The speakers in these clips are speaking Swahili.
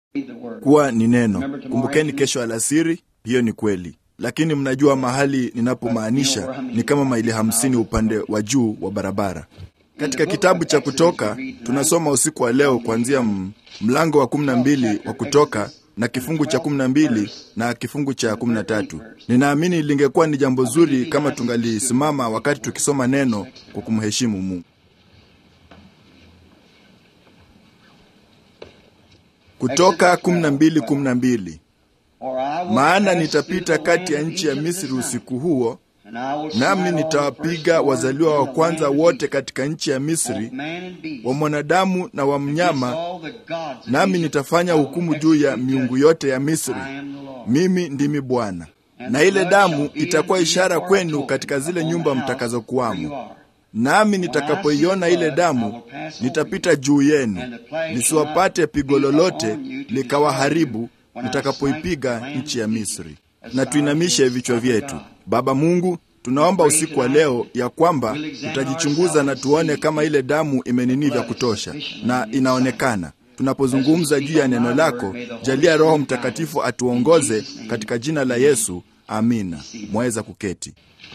kuwa ni neno. Kumbukeni kesho alasiri, hiyo ni kweli, lakini mnajua mahali ninapomaanisha ni kama maili hamsini upande wa juu wa barabara. Katika kitabu cha Kutoka tunasoma usiku wa leo kuanzia mlango wa kumi na mbili wa Kutoka na kifungu cha kumi na mbili na kifungu cha kumi na tatu. Ninaamini lingekuwa ni jambo zuri kama tungalisimama wakati tukisoma neno kwa kumheshimu Mungu. Kutoka kumi na mbili kumi na mbili. Maana nitapita kati ya nchi ya Misri usiku huo, nami nitawapiga wazaliwa wa kwanza wote katika nchi ya Misri, wa mwanadamu na wa mnyama, nami nitafanya hukumu juu ya miungu yote ya Misri. Mimi ndimi Bwana. Na ile damu itakuwa ishara kwenu katika zile nyumba mtakazokuwamo. Nami nitakapoiona ile damu, nitapita juu yenu, lisiwapate pigo lolote likawaharibu, nitakapoipiga nchi ya Misri. Na tuinamishe vichwa vyetu. Baba Mungu, tunaomba usiku wa leo ya kwamba tutajichunguza na tuone kama ile damu imenini vya kutosha, na inaonekana tunapozungumza juu ya neno lako. Jalia Roho Mtakatifu atuongoze katika jina la Yesu, amina. Mwaweza kuketi.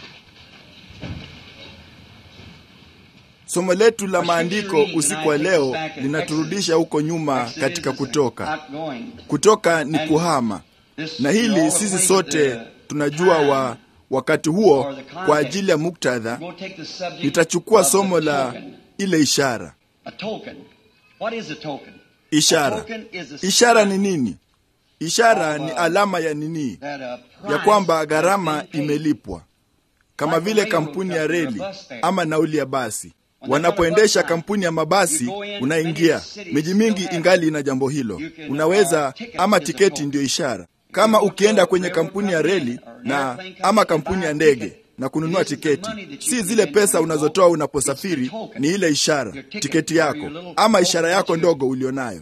Somo letu la maandiko usiku wa leo linaturudisha huko nyuma katika Kutoka. Kutoka ni kuhama, na hili sisi sote tunajua wa wakati huo. Kwa ajili ya muktadha, nitachukua somo la ile ishara. Ishara, ishara ni nini? Ishara ni alama ya nini? Ya kwamba gharama imelipwa, kama vile kampuni ya reli ama nauli ya basi wanapoendesha kampuni ya mabasi, unaingia miji mingi, ingali ina jambo hilo. Unaweza ama tiketi ndiyo ishara. Kama ukienda kwenye kampuni ya reli na ama kampuni ya ndege na kununua tiketi, si zile pesa unazotoa unaposafiri, ni ile ishara, tiketi yako ama ishara yako ndogo ulionayo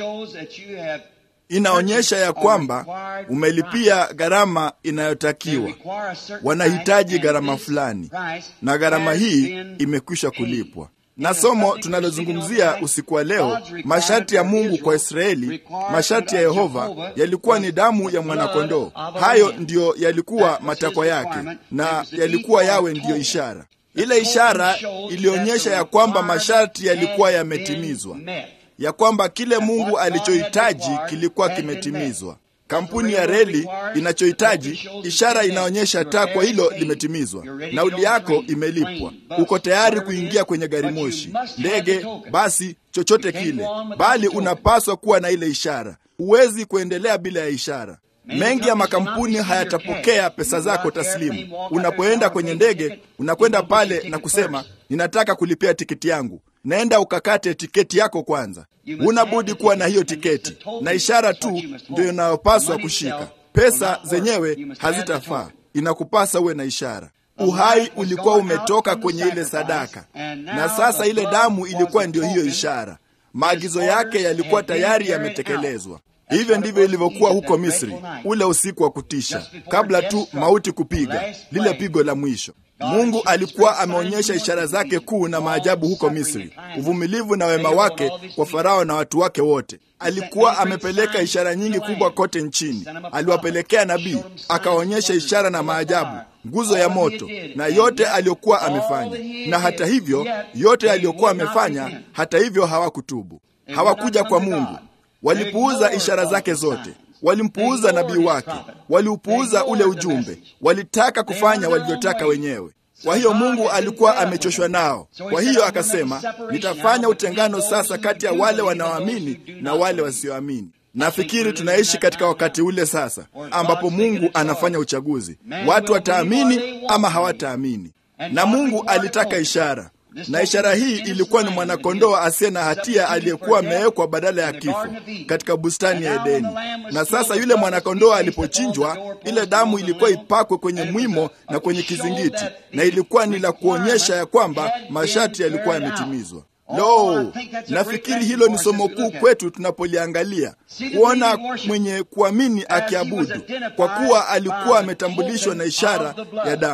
inaonyesha ya kwamba umelipia gharama inayotakiwa. Wanahitaji gharama fulani, na gharama hii imekwisha kulipwa. Na somo tunalozungumzia usiku wa leo, masharti ya Mungu kwa Israeli, masharti ya Yehova yalikuwa ni damu ya mwanakondoo. Hayo ndiyo yalikuwa matakwa yake, na yalikuwa yawe ndiyo ishara. Ile ishara ilionyesha ya kwamba masharti yalikuwa yametimizwa ya kwamba kile Mungu alichohitaji kilikuwa kimetimizwa. Kampuni ya reli inachohitaji, ishara inaonyesha takwa hilo limetimizwa. Nauli yako imelipwa, uko tayari kuingia kwenye gari moshi, ndege, basi, chochote kile, bali unapaswa kuwa na ile ishara. Huwezi kuendelea bila ya ishara. Mengi ya makampuni hayatapokea pesa zako taslimu. Unapoenda kwenye ndege, unakwenda pale na kusema ninataka kulipia tiketi yangu. Naenda ukakate tiketi yako kwanza. Huna budi kuwa na hiyo tiketi, na ishara tu ndio inayopaswa kushika. Pesa zenyewe hazitafaa, inakupasa uwe na ishara. Uhai ulikuwa umetoka kwenye ile sadaka, na sasa ile damu ilikuwa ndiyo hiyo ishara. Maagizo yake yalikuwa tayari yametekelezwa. Hivyo ndivyo ilivyokuwa huko Misri, ule usiku wa kutisha, kabla tu mauti kupiga lile pigo la mwisho. Mungu alikuwa ameonyesha ishara zake kuu na maajabu huko Misri, uvumilivu na wema wake kwa Farao na watu wake wote. Alikuwa amepeleka ishara nyingi kubwa kote nchini. Aliwapelekea nabii, akaonyesha ishara na maajabu, nguzo ya moto na yote aliyokuwa amefanya. Na hata hivyo, yote aliyokuwa amefanya, hata hivyo hawakutubu, hawakuja kwa Mungu. Walipuuza ishara zake zote, walimpuuza nabii wake, waliupuuza ule ujumbe, walitaka kufanya walivyotaka wenyewe. Kwa hiyo Mungu alikuwa amechoshwa nao. Kwa hiyo akasema, nitafanya utengano sasa kati ya wale wanaoamini na wale wasioamini. Nafikiri tunaishi katika wakati ule sasa ambapo Mungu anafanya uchaguzi, watu wataamini ama hawataamini. Na Mungu alitaka ishara na ishara hii ilikuwa ni mwanakondoo asiye na hatia aliyekuwa amewekwa badala ya kifo katika bustani ya Edeni. Na sasa yule mwanakondoo alipochinjwa, ile damu ilikuwa ipakwe kwenye mwimo na kwenye kizingiti, na ilikuwa ni la kuonyesha ya kwamba masharti yalikuwa yametimizwa. Lo, nafikiri hilo ni somo kuu kwetu tunapoliangalia, kuona mwenye kuamini akiabudu, kwa kuwa alikuwa ametambulishwa na ishara ya damu.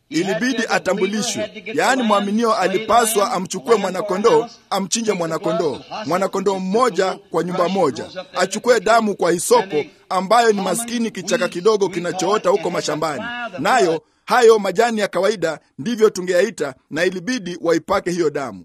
ilibidi atambulishwe. Yaani, mwaminio alipaswa amchukue mwanakondoo, amchinje mwanakondoo, mwanakondoo mmoja kwa nyumba moja, achukue damu kwa hisopo, ambayo ni maskini kichaka kidogo kinachoota huko mashambani, nayo hayo majani ya kawaida ndivyo tungeyaita, na ilibidi waipake hiyo damu.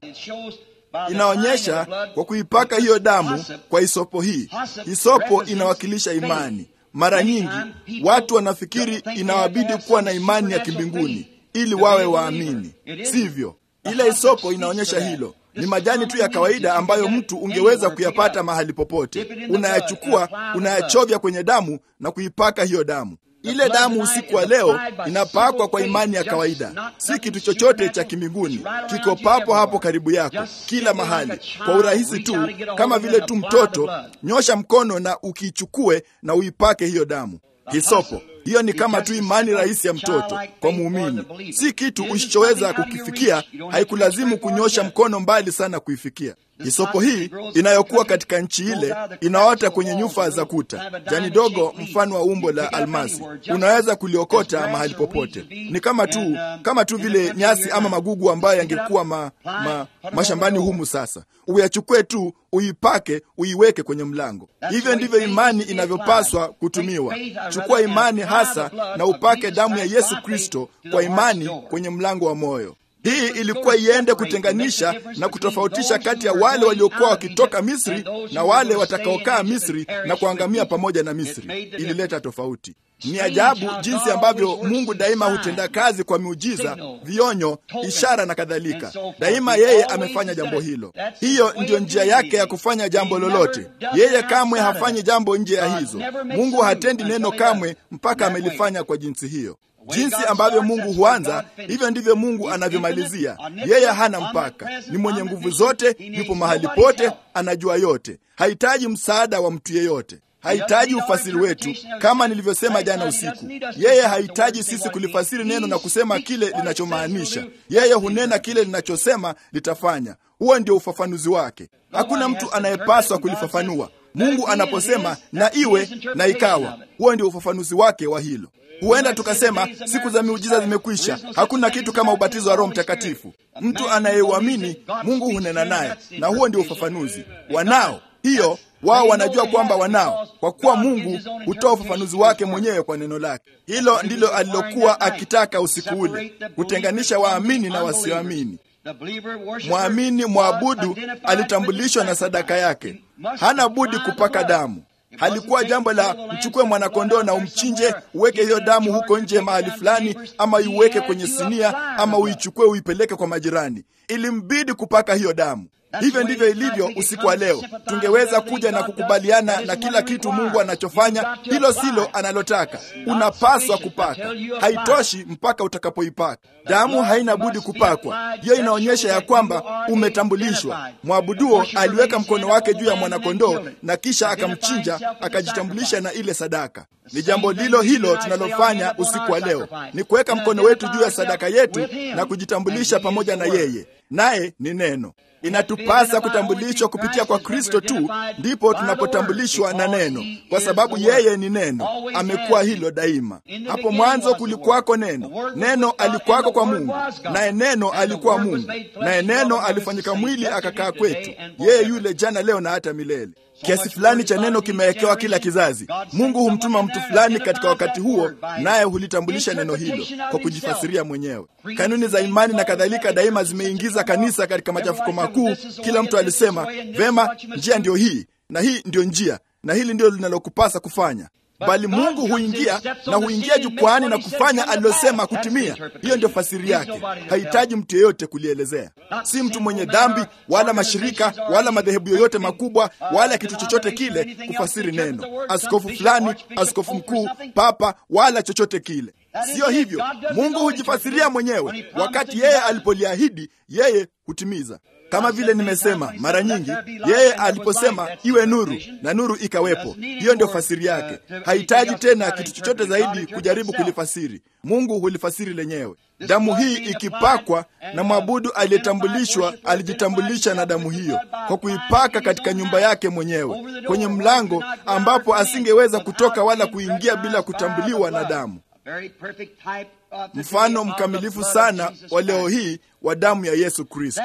Inaonyesha kwa kuipaka hiyo damu kwa hisopo hii. Hisopo inawakilisha imani. Mara nyingi watu wanafikiri inawabidi kuwa na imani ya kimbinguni ili wawe waamini. Sivyo, ile hisopo inaonyesha hilo. Ni majani tu ya kawaida ambayo mtu ungeweza kuyapata mahali popote. Unayachukua, unayachovya kwenye damu na kuipaka hiyo damu. Ile damu usiku wa leo inapakwa kwa imani ya kawaida, si kitu chochote cha kimbinguni. Kiko papo hapo karibu yako, kila mahali, kwa urahisi tu, kama vile tu mtoto. Nyosha mkono na ukiichukue na uipake hiyo damu. Hisopo hiyo ni kama tu imani rahisi ya mtoto kwa muumini, si kitu usichoweza kukifikia. Haikulazimu kunyosha mkono mbali sana kuifikia. Hisopo hii inayokuwa katika nchi ile inaota kwenye nyufa za kuta, jani dogo mfano wa umbo la almasi. Unaweza kuliokota mahali popote. Ni kama tu kama tu vile nyasi ama magugu ambayo yangekuwa ma, ma, mashambani humu. Sasa uyachukue tu, uipake, uiweke kwenye mlango. Hivyo ndivyo imani inavyopaswa kutumiwa. Chukua imani hasa na upake damu ya Yesu Kristo kwa imani kwenye mlango wa moyo. Hii ilikuwa iende kutenganisha na kutofautisha kati ya wale waliokuwa wakitoka Misri na wale watakaokaa Misri na kuangamia pamoja na Misri. Ilileta tofauti. Ni ajabu jinsi ambavyo Mungu daima hutenda kazi kwa miujiza, vionyo, ishara na kadhalika. Daima yeye amefanya jambo hilo. Hiyo ndiyo njia yake ya kufanya jambo lolote. Yeye kamwe hafanyi jambo nje ya hizo. Mungu hatendi neno kamwe mpaka amelifanya kwa jinsi hiyo. Jinsi ambavyo Mungu huanza, hivyo ndivyo Mungu anavyomalizia. Yeye hana mpaka, ni mwenye nguvu zote, yupo mahali pote, anajua yote, hahitaji msaada wa mtu yeyote, hahitaji ufasiri wetu. Kama nilivyosema jana usiku, yeye hahitaji sisi kulifasiri neno na kusema kile linachomaanisha. Yeye hunena kile linachosema litafanya. Huo ndio ufafanuzi wake. Hakuna mtu anayepaswa kulifafanua. Mungu anaposema na iwe, na ikawa. Huo ndio ufafanuzi wake wa hilo. Huenda tukasema siku za miujiza zimekwisha. Hakuna kitu kama ubatizo wa Roho Mtakatifu. Mtu anayeuamini Mungu hunena naye, na huo ndio ufafanuzi wanao. Hiyo wao wanajua kwamba wanao, kwa kuwa Mungu hutoa ufafanuzi wake mwenyewe kwa neno lake. Hilo ndilo alilokuwa akitaka usiku ule, kutenganisha waamini na wasioamini. Mwamini mwabudu alitambulishwa na sadaka yake, hana budi kupaka damu. Halikuwa jambo la mchukue mwanakondoo na umchinje, uweke hiyo damu huko nje mahali fulani, ama iuweke kwenye sinia, ama uichukue uipeleke kwa majirani. Ilimbidi kupaka hiyo damu. Hivyo ndivyo ilivyo usiku wa leo. Tungeweza kuja na kukubaliana na kila kitu Mungu anachofanya, hilo silo analotaka. Unapaswa kupaka, haitoshi mpaka utakapoipaka. Damu haina budi kupakwa. Hiyo inaonyesha ya kwamba umetambulishwa. Mwabuduo aliweka mkono wake juu ya mwanakondoo na kisha akamchinja, akajitambulisha na ile sadaka. Ni jambo lilo hilo tunalofanya usiku wa leo, ni kuweka mkono wetu juu ya sadaka yetu na kujitambulisha pamoja na yeye, naye ni neno. Inatupasa kutambulishwa kupitia kwa Kristo tu, ndipo tunapotambulishwa na neno, kwa sababu yeye ni neno. Amekuwa hilo daima. Hapo mwanzo kulikuwako neno, neno alikuwako kwa Mungu, naye neno alikuwa Mungu, naye neno alifanyika mwili akakaa kwetu. Yeye yule jana, leo na hata milele. Kiasi fulani cha neno kimewekewa kila kizazi. Mungu humtuma mtu fulani katika wakati huo, naye hulitambulisha neno hilo kwa kujifasiria mwenyewe. Kanuni za imani na kadhalika daima zimeingiza kanisa katika machafuko makuu. Kila mtu alisema vema, njia ndiyo hii na hii ndiyo njia na hili ndilo linalokupasa kufanya bali Mungu huingia na huingia jukwani na kufanya alilosema kutimia. Hiyo ndio fasiri yake, hahitaji mtu yeyote kulielezea. Si mtu mwenye dhambi wala mashirika wala madhehebu yoyote makubwa wala kitu chochote kile kufasiri neno, askofu fulani, askofu mkuu, papa wala chochote kile. Siyo hivyo. Mungu hujifasiria mwenyewe. Wakati yeye alipoliahidi, yeye hutimiza. Kama vile nimesema mara nyingi, yeye aliposema iwe nuru na nuru ikawepo. Hiyo ndio fasiri yake. Hahitaji tena kitu chochote zaidi kujaribu kulifasiri. Mungu hulifasiri lenyewe. Damu hii ikipakwa na mwabudu aliyetambulishwa, alijitambulisha na damu hiyo kwa kuipaka katika nyumba yake mwenyewe, kwenye mlango ambapo asingeweza kutoka wala kuingia bila kutambuliwa na damu. mfano mkamilifu sana wa leo hii wa damu ya Yesu Kristo.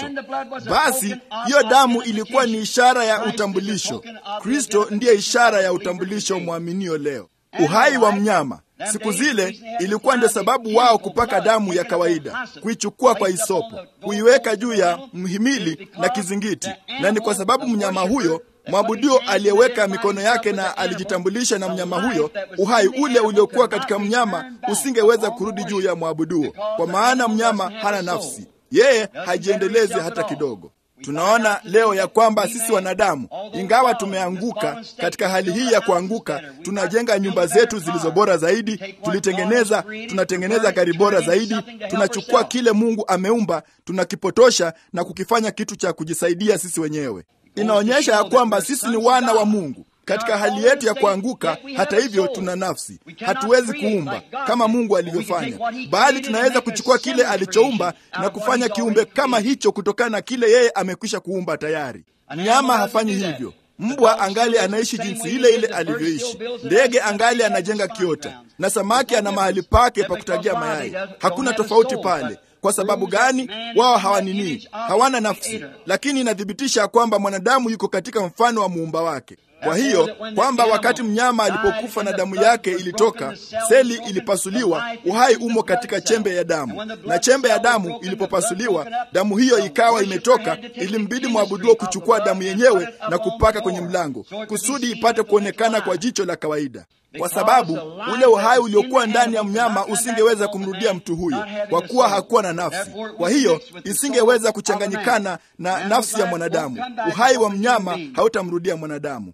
Basi hiyo damu ilikuwa ni ishara ya utambulisho. Kristo ndiye ishara ya utambulisho mwaminio leo. Uhai wa mnyama siku zile ilikuwa ndio sababu wao kupaka damu ya kawaida, kuichukua kwa isopo, kuiweka juu ya mhimili na kizingiti, na ni kwa sababu mnyama huyo mwabudio aliyeweka mikono yake na alijitambulisha na mnyama huyo, uhai ule uliokuwa katika mnyama usingeweza kurudi juu ya mwabuduo, kwa maana mnyama hana nafsi, yeye hajiendelezi hata kidogo. Tunaona leo ya kwamba sisi wanadamu, ingawa tumeanguka katika hali hii ya kuanguka, tunajenga nyumba zetu zilizo bora zaidi, tulitengeneza, tunatengeneza gari bora zaidi, tunachukua kile Mungu ameumba, tunakipotosha na kukifanya kitu cha kujisaidia sisi wenyewe. Inaonyesha ya kwamba sisi ni wana wa Mungu katika hali yetu ya kuanguka. Hata hivyo, tuna nafsi, hatuwezi kuumba kama Mungu alivyofanya, bali tunaweza kuchukua kile alichoumba na kufanya kiumbe kama hicho kutokana na kile yeye amekwisha kuumba tayari. Mnyama hafanyi hivyo. Mbwa angali anaishi jinsi ile ile alivyoishi, ndege angali anajenga kiota, na samaki ana mahali pake pa kutagia mayai. Hakuna tofauti pale. Kwa sababu gani? Wao hawanini, hawana nafsi, lakini inathibitisha kwamba mwanadamu yuko katika mfano wa muumba wake. Kwa hiyo kwamba wakati mnyama alipokufa na damu yake ilitoka, seli ilipasuliwa, uhai umo katika chembe ya damu, na chembe ya damu ilipopasuliwa, damu hiyo ikawa imetoka, ilimbidi mwabuduo kuchukua damu yenyewe na kupaka kwenye mlango, kusudi ipate kuonekana kwa jicho la kawaida kwa sababu ule uhai uliokuwa ndani ya mnyama usingeweza kumrudia mtu huyo, kwa kuwa hakuwa na nafsi. Kwa hiyo isingeweza kuchanganyikana na nafsi ya mwanadamu. Uhai wa mnyama hautamrudia mwanadamu.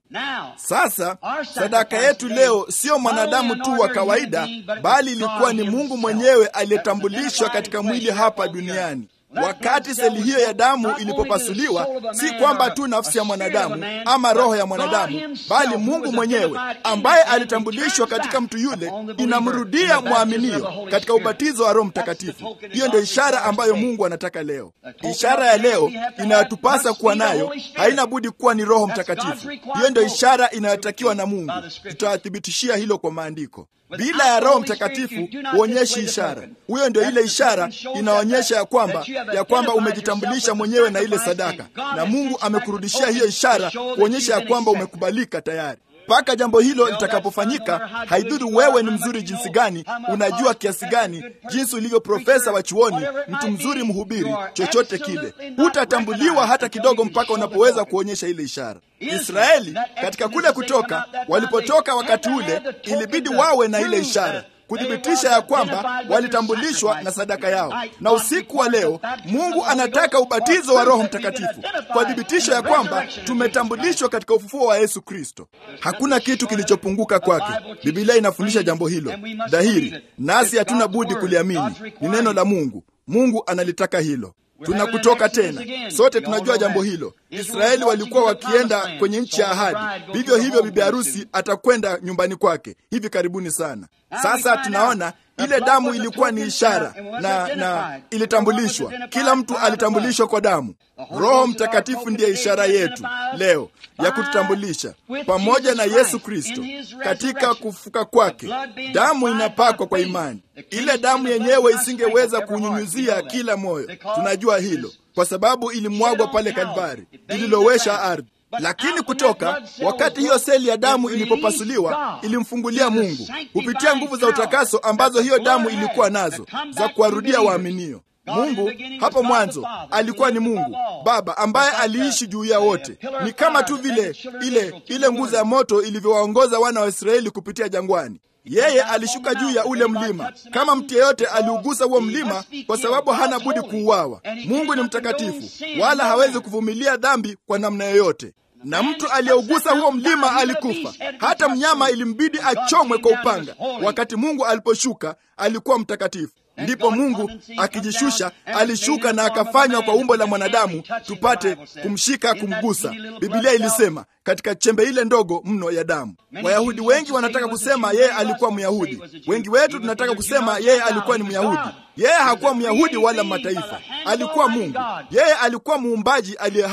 Sasa sadaka yetu leo sio mwanadamu tu wa kawaida, bali ilikuwa ni Mungu mwenyewe aliyetambulishwa katika mwili hapa duniani. Wakati seli hiyo ya damu ilipopasuliwa, si kwamba tu nafsi ya mwanadamu ama roho ya mwanadamu, bali Mungu mwenyewe ambaye alitambulishwa katika mtu yule, inamrudia mwaminio katika ubatizo wa Roho Mtakatifu. Hiyo ndio ishara ambayo Mungu anataka leo. Ishara ya leo inayotupasa kuwa nayo haina budi kuwa ni Roho Mtakatifu. Hiyo ndio ishara inayotakiwa na Mungu. Tutawathibitishia hilo kwa maandiko. Bila ya Roho Mtakatifu huonyeshi ishara. Huyo ndio ile ishara inaonyesha ya kwamba ya kwamba umejitambulisha mwenyewe na ile sadaka, na Mungu amekurudishia hiyo ishara kuonyesha ya kwamba umekubalika tayari. Mpaka jambo hilo litakapofanyika, haidhuru wewe ni mzuri jinsi gani, unajua kiasi gani, jinsi ulivyo profesa wa chuoni, mtu mzuri, mhubiri, chochote kile, hutatambuliwa hata kidogo mpaka unapoweza kuonyesha ile ishara. Israeli katika kule kutoka, walipotoka wakati ule, ilibidi wawe na ile ishara kuthibitisha ya kwamba walitambulishwa na sadaka yao. Na usiku wa leo Mungu anataka ubatizo wa Roho Mtakatifu kwa thibitisho ya kwamba tumetambulishwa katika ufufuo wa Yesu Kristo. Hakuna kitu kilichopunguka kwake. Biblia inafundisha jambo hilo dhahiri, nasi hatuna budi kuliamini. Ni neno la Mungu. Mungu analitaka hilo. Tunakutoka tena, sote tunajua jambo hilo. Israeli walikuwa wakienda kwenye nchi ya ahadi, vivyo hivyo bibi harusi atakwenda nyumbani kwake hivi karibuni sana. Sasa tunaona ile damu ilikuwa ni ishara na, na ilitambulishwa. Kila mtu alitambulishwa kwa damu. Roho Mtakatifu ndiye ishara yetu leo ya kututambulisha pamoja na Yesu Kristo katika kufuka kwake. Damu inapakwa kwa imani. Ile damu yenyewe isingeweza kunyunyuzia kila moyo, tunajua hilo, kwa sababu ilimwagwa pale Kalvari, ililowesha ardhi lakini kutoka wakati hiyo seli ya damu ilipopasuliwa ilimfungulia Mungu kupitia nguvu za utakaso ambazo hiyo damu ilikuwa nazo za kuwarudia waaminio. Mungu hapo mwanzo alikuwa ni Mungu Baba ambaye aliishi juu ya wote. Ni kama tu vile ile ile nguzo ya moto ilivyowaongoza wana wa Israeli kupitia jangwani. Yeye alishuka juu ya ule mlima. Kama mtu yeyote aliugusa huo mlima, kwa sababu hana budi kuuawa. Mungu ni mtakatifu, wala hawezi kuvumilia dhambi kwa namna yoyote na mtu aliyeugusa huo mlima alikufa. Hata mnyama ilimbidi achomwe kwa upanga. Wakati Mungu aliposhuka alikuwa mtakatifu. Ndipo Mungu akijishusha alishuka na akafanywa kwa umbo la mwanadamu, tupate kumshika, kumgusa. Biblia ilisema katika chembe ile ndogo mno ya damu. Wayahudi wengi wanataka kusema yeye alikuwa Myahudi. Wengi wetu tunataka kusema yeye alikuwa ni Myahudi. Yeye hakuwa Myahudi wala mataifa, alikuwa Mungu. Yeye alikuwa muumbaji aliye hai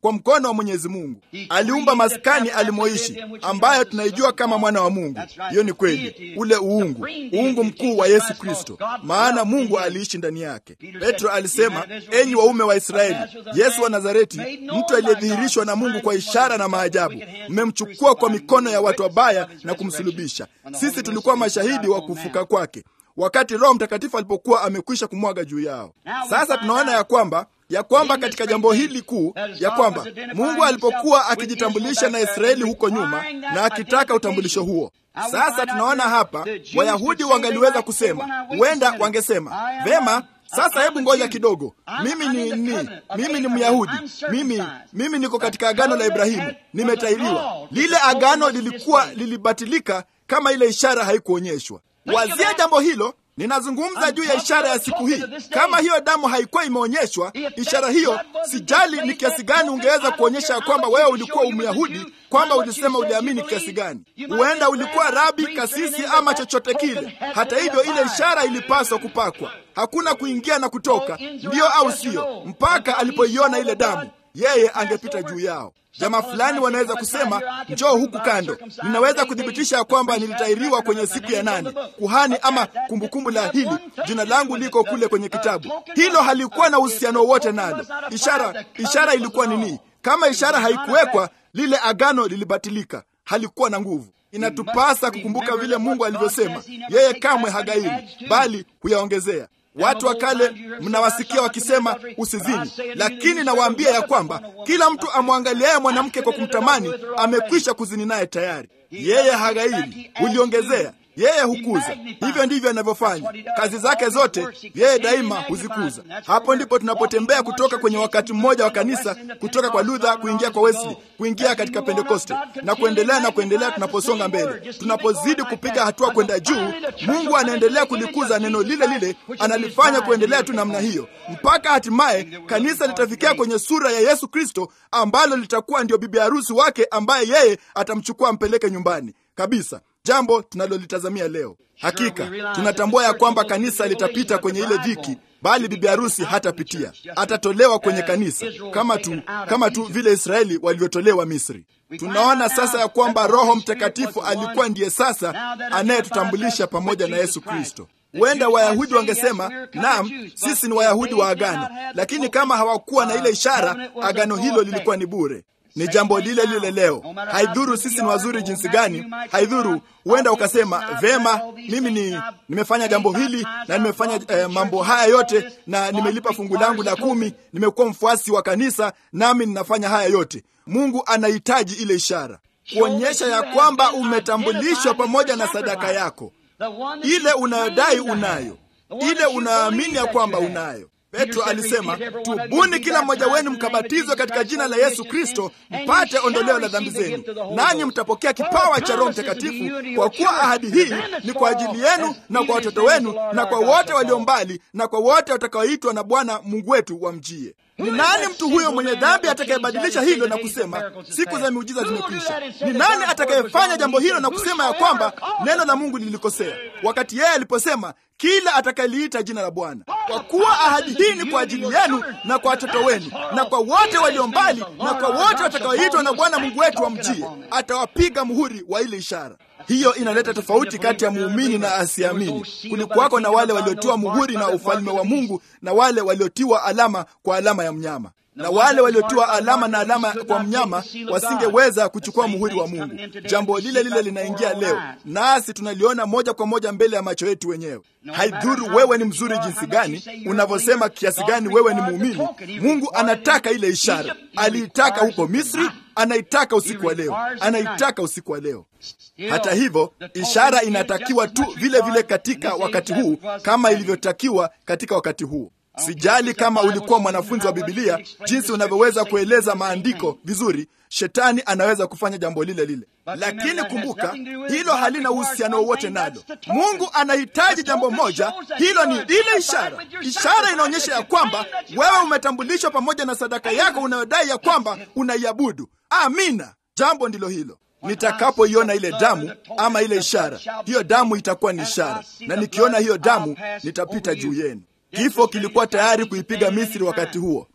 kwa mkono wa Mwenyezi Mungu. Aliumba maskani alimoishi, ambayo tunaijua kama mwana wa Mungu. Hiyo ni kweli, ule uungu, uungu mkuu wa Yesu Kristo, maana Mungu aliishi ndani yake. Petro alisema, enyi waume wa Israeli, Yesu wa Nazareti, mtu aliyedhihirishwa na Mungu kwa ishara na maajabu, mmemchukua kwa mikono ya watu wabaya na kumsulubisha. Sisi tulikuwa mashahidi wa kufuka kwake wakati Roho Mtakatifu alipokuwa amekwisha kumwaga juu yao. Sasa tunaona ya kwamba ya kwamba katika jambo hili kuu ya kwamba Mungu alipokuwa akijitambulisha na Israeli huko nyuma na akitaka utambulisho huo, sasa tunaona hapa Wayahudi wangaliweza kusema, huenda wangesema vema, sasa hebu ngoja kidogo, mimi ni, ni mimi ni Myahudi, mimi mimi niko katika agano la Ibrahimu, nimetairiwa. Lile agano lilikuwa lilibatilika kama ile ishara haikuonyeshwa. Wazia jambo hilo. Ninazungumza juu ya ishara ya siku hii. Kama hiyo damu haikuwa imeonyeshwa, ishara hiyo, sijali ni kiasi gani ungeweza kuonyesha ya kwamba wewe ulikuwa Umyahudi, kwamba ulisema uliamini kiasi gani. Huenda ulikuwa rabi, kasisi ama chochote kile. Hata hivyo, ile ishara ilipaswa kupakwa. Hakuna kuingia na kutoka, ndiyo au siyo, mpaka alipoiona ile damu yeye angepita juu yao. Jamaa fulani wanaweza kusema njoo huku kando, ninaweza kuthibitisha ya kwamba nilitairiwa kwenye siku ya nane. Kuhani ama kumbukumbu la hili, jina langu liko kule kwenye kitabu. Hilo halikuwa na uhusiano wowote nalo. Ishara, ishara ilikuwa nini? Kama ishara haikuwekwa, lile agano lilibatilika, halikuwa na nguvu. Inatupasa kukumbuka vile Mungu alivyosema, yeye kamwe hagairi, bali huyaongezea. Watu wa kale mnawasikia wakisema usizini, lakini nawaambia ya kwamba kila mtu amwangaliaye mwanamke kwa kumtamani amekwisha kuzini naye tayari. Yeye hagairi, huliongezea yeye hukuza. Hivyo ndivyo anavyofanya kazi zake zote, yeye daima huzikuza. Hapo ndipo tunapotembea kutoka kwenye wakati mmoja wa kanisa, kutoka kwa Luther kuingia kwa Wesley, kuingia katika Pentekoste na kuendelea na kuendelea. Tunaposonga mbele, tunapozidi kupiga hatua kwenda juu, Mungu anaendelea kulikuza neno lile lile, analifanya kuendelea tu namna hiyo mpaka hatimaye kanisa litafikia kwenye sura ya Yesu Kristo, ambalo litakuwa ndio bibi harusi wake, ambaye yeye atamchukua ampeleke nyumbani kabisa jambo tunalolitazamia leo. Hakika tunatambua ya kwamba kanisa litapita kwenye ile dhiki, bali bibi harusi hatapitia, atatolewa kwenye kanisa kama tu, kama tu vile Israeli walivyotolewa Misri. Tunaona sasa ya kwamba Roho Mtakatifu alikuwa ndiye sasa anayetutambulisha pamoja na Yesu Kristo. Huenda Wayahudi wangesema naam, sisi ni Wayahudi wa agano, lakini kama hawakuwa na ile ishara, agano hilo lilikuwa ni bure. Ni jambo lile lile leo. Haidhuru sisi ni wazuri jinsi gani, haidhuru. Huenda ukasema vema, mimi ni nimefanya jambo hili na nimefanya eh, mambo haya yote na nimelipa fungu langu la kumi, nimekuwa mfuasi wa kanisa, nami ninafanya haya yote. Mungu anahitaji ile ishara kuonyesha ya kwamba umetambulishwa pamoja na sadaka yako, ile unayodai unayo, ile unaamini ya kwamba unayo. Petro alisema tubuni, kila mmoja wenu mkabatizwe katika jina la Yesu Kristo mpate ondoleo la dhambi zenu, nanyi mtapokea kipawa cha Roho Mtakatifu, kwa kuwa ahadi hii ni kwa ajili yenu na kwa watoto wenu na kwa wote walio mbali na kwa wote watakaoitwa na Bwana Mungu wetu wamjie. Ni nani mtu huyo mwenye dhambi atakayebadilisha hilo na kusema siku za miujiza zimekwisha? Ni nani atakayefanya jambo hilo na kusema ya kwamba neno la Mungu lilikosea, wakati yeye aliposema kila atakayeliita jina la Bwana? Kwa kuwa ahadi hii ni kwa ajili yenu na kwa watoto wenu na kwa wote walio mbali na kwa wote watakaoitwa na Bwana Mungu wetu wamjie, atawapiga muhuri wa ile ishara. Hiyo inaleta tofauti kati ya muumini na asiamini. Kulikuwako na wale waliotiwa muhuri na ufalme wa Mungu na wale waliotiwa alama kwa alama ya mnyama, na wale waliotiwa alama na alama kwa mnyama wasingeweza kuchukua muhuri wa Mungu. Jambo lile lile linaingia leo, nasi tunaliona moja kwa moja mbele ya macho yetu wenyewe. Haidhuru wewe ni mzuri jinsi gani, unavyosema kiasi gani wewe ni muumini, Mungu anataka ile ishara. Aliitaka huko Misri, anaitaka usiku wa leo, anaitaka usiku wa leo. Hata hivyo, ishara inatakiwa tu vile vile katika wakati huu kama ilivyotakiwa katika wakati huu. Sijali kama ulikuwa mwanafunzi wa Bibilia, jinsi unavyoweza kueleza maandiko vizuri, shetani anaweza kufanya jambo lile lile, lakini kumbuka, hilo halina uhusiano wowote nalo. Mungu anahitaji jambo moja, hilo ni ile ishara. Ishara inaonyesha ya kwamba wewe umetambulishwa pamoja na sadaka yako unayodai ya kwamba unaiabudu. Amina, jambo ndilo hilo. Nitakapoiona ile damu ama ile ishara, hiyo damu itakuwa ni ishara, na nikiona hiyo damu nitapita juu yenu. Kifo kilikuwa tayari kuipiga Misri wakati huo.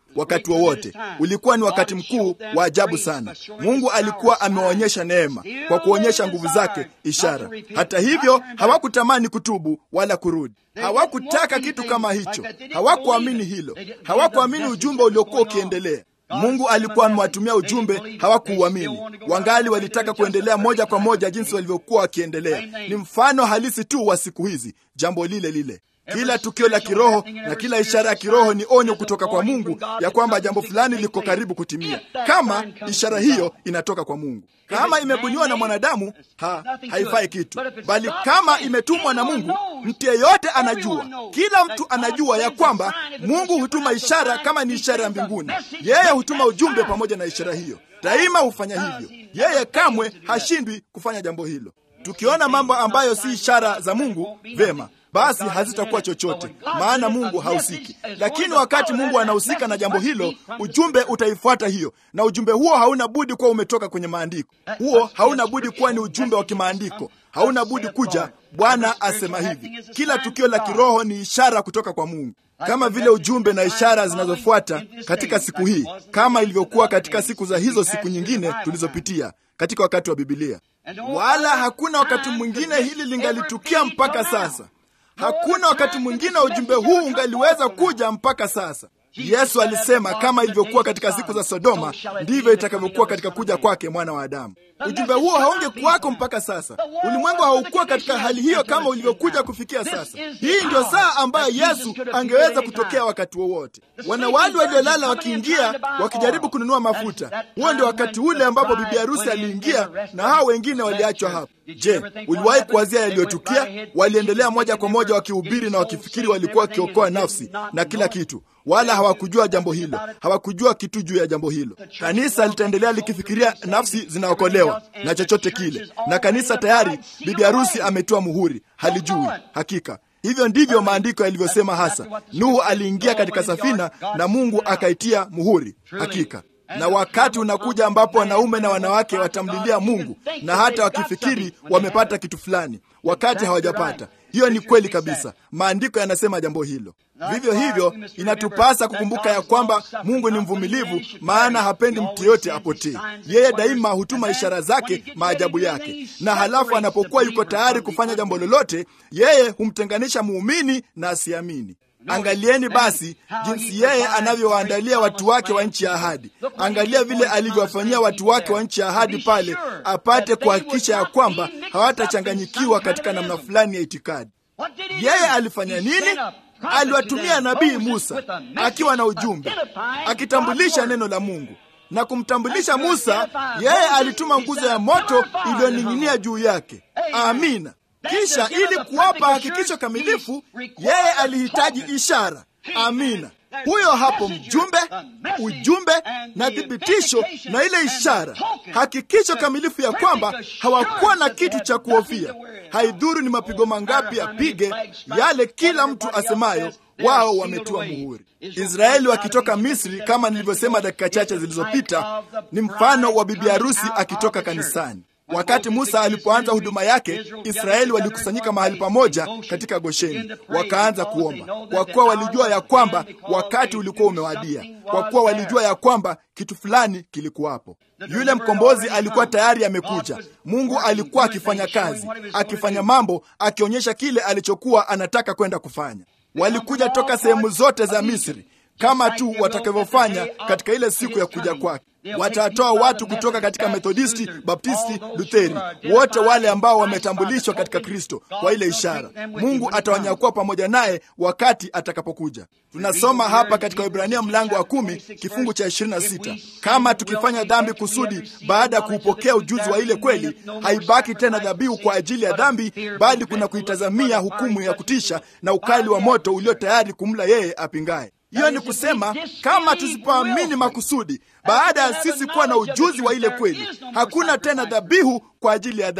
wakati wowote. Ulikuwa ni wakati mkuu wa ajabu sana. Mungu alikuwa amewaonyesha neema kwa kuonyesha nguvu zake, ishara. Hata hivyo, hawakutamani kutubu wala kurudi. Hawakutaka kitu kama hicho, hawakuamini hilo, hawakuamini ujumbe uliokuwa ukiendelea. Mungu alikuwa amewatumia ujumbe, hawakuuamini. Wangali walitaka kuendelea moja kwa moja jinsi walivyokuwa wakiendelea. Ni mfano halisi tu wa siku hizi, jambo lile lile. Kila tukio la kiroho na kila ishara ya kiroho ni onyo kutoka kwa Mungu ya kwamba jambo fulani liko karibu kutimia, kama ishara hiyo inatoka kwa Mungu. Kama imebuniwa na mwanadamu ha, haifai kitu, bali kama imetumwa na Mungu, mtu yeyote anajua, kila mtu anajua ya kwamba Mungu hutuma ishara. Kama ni ishara ya mbinguni, yeye hutuma ujumbe pamoja na ishara hiyo. Daima hufanya hivyo, yeye kamwe hashindwi kufanya jambo hilo. Tukiona mambo ambayo si ishara za Mungu, vema basi hazitakuwa chochote, maana Mungu hahusiki. Lakini wakati Mungu anahusika na jambo hilo, ujumbe utaifuata hiyo, na ujumbe huo hauna budi kuwa umetoka kwenye maandiko. Huo hauna budi kuwa ni ujumbe wa kimaandiko, hauna budi kuja, Bwana asema hivi. Kila tukio la kiroho ni ishara kutoka kwa Mungu, kama vile ujumbe na ishara zinazofuata katika siku hii, kama ilivyokuwa katika siku za hizo siku nyingine tulizopitia katika wakati wa Bibilia. Wala hakuna wakati mwingine hili lingalitukia mpaka sasa. Hakuna wakati mwingine ujumbe huu ungaliweza kuja mpaka sasa. Yesu alisema kama ilivyokuwa katika siku za Sodoma, ndivyo itakavyokuwa katika kuja kwake mwana wa Adamu. Ujumbe huo haungekuwako mpaka sasa. Ulimwengu haukuwa katika hali hiyo kama ulivyokuja kufikia sasa. Hii ndio saa ambayo Yesu angeweza kutokea wakati wowote. Wanawali waliolala wakiingia, wakijaribu kununua mafuta, huo ndio wakati ule ambapo bibi harusi aliingia na hao wengine waliachwa hapo. Je, uliwahi kuwazia yaliyotukia? Waliendelea moja kwa moja wakihubiri na wakifikiri walikuwa wakiokoa nafsi na kila kitu, wala hawakujua jambo hilo, hawakujua kitu juu ya jambo hilo. Kanisa litaendelea likifikiria nafsi zinaokolewa na chochote kile, na kanisa tayari, bibi harusi ametoa muhuri, halijui hakika. Hivyo ndivyo maandiko yalivyosema hasa. Nuhu aliingia katika safina na Mungu akaitia muhuri, hakika na wakati unakuja ambapo wanaume na wanawake watamlilia Mungu na hata wakifikiri wamepata kitu fulani, wakati hawajapata. Hiyo ni kweli kabisa, maandiko yanasema jambo hilo. Vivyo hivyo, inatupasa kukumbuka ya kwamba Mungu ni mvumilivu, maana hapendi mtu yote apotee. Yeye daima hutuma ishara zake, maajabu yake, na halafu anapokuwa yuko tayari kufanya jambo lolote, yeye humtenganisha muumini na asiamini. Angalieni basi jinsi yeye anavyowaandalia watu wake wa nchi ya ahadi. Angalia vile alivyowafanyia watu wake wa nchi ya ahadi pale, apate kuhakikisha ya kwamba hawatachanganyikiwa katika namna fulani ya itikadi. Yeye alifanya nini? Aliwatumia nabii Musa akiwa na ujumbe, akitambulisha neno la Mungu na kumtambulisha Musa. Yeye alituma nguzo ya moto iliyoning'inia juu yake. Amina. Kisha ili kuwapa hakikisho kamilifu, yeye alihitaji ishara. Amina. Huyo hapo mjumbe, ujumbe na thibitisho na ile ishara, hakikisho kamilifu ya kwamba hawakuwa na kitu cha kuhofia. Haidhuru ni mapigo mangapi apige, yale kila mtu asemayo wao wametiwa muhuri. Israeli wakitoka Misri, kama nilivyosema dakika chache zilizopita, ni mfano wa bibi harusi akitoka kanisani. Wakati Musa alipoanza huduma yake, Israeli walikusanyika mahali pamoja katika Gosheni, wakaanza kuomba, kwa kuwa walijua ya kwamba wakati ulikuwa umewadia, kwa kuwa walijua ya kwamba kitu fulani kilikuwapo. Yule mkombozi alikuwa tayari amekuja. Mungu alikuwa akifanya kazi, akifanya mambo, akionyesha kile alichokuwa anataka kwenda kufanya. Walikuja toka sehemu zote za Misri kama tu watakavyofanya katika ile siku ya kuja kwake. Watatoa watu kutoka katika Methodisti, Baptisti, Lutheri, wote wale ambao wametambulishwa katika Kristo kwa ile ishara. Mungu atawanyakua pamoja naye wakati atakapokuja. Tunasoma hapa katika Ibrania mlango wa kumi kifungu cha ishirini na sita kama tukifanya dhambi kusudi baada ya kuupokea ujuzi wa ile kweli, haibaki tena dhabihu kwa ajili ya dhambi, bali kuna kuitazamia hukumu ya kutisha na ukali wa moto ulio tayari kumla yeye apingaye. Hiyo ni kusema kama tusipoamini makusudi, baada ya sisi kuwa na ujuzi wa ile kweli, hakuna tena dhabihu kwa ajili ya dhambi.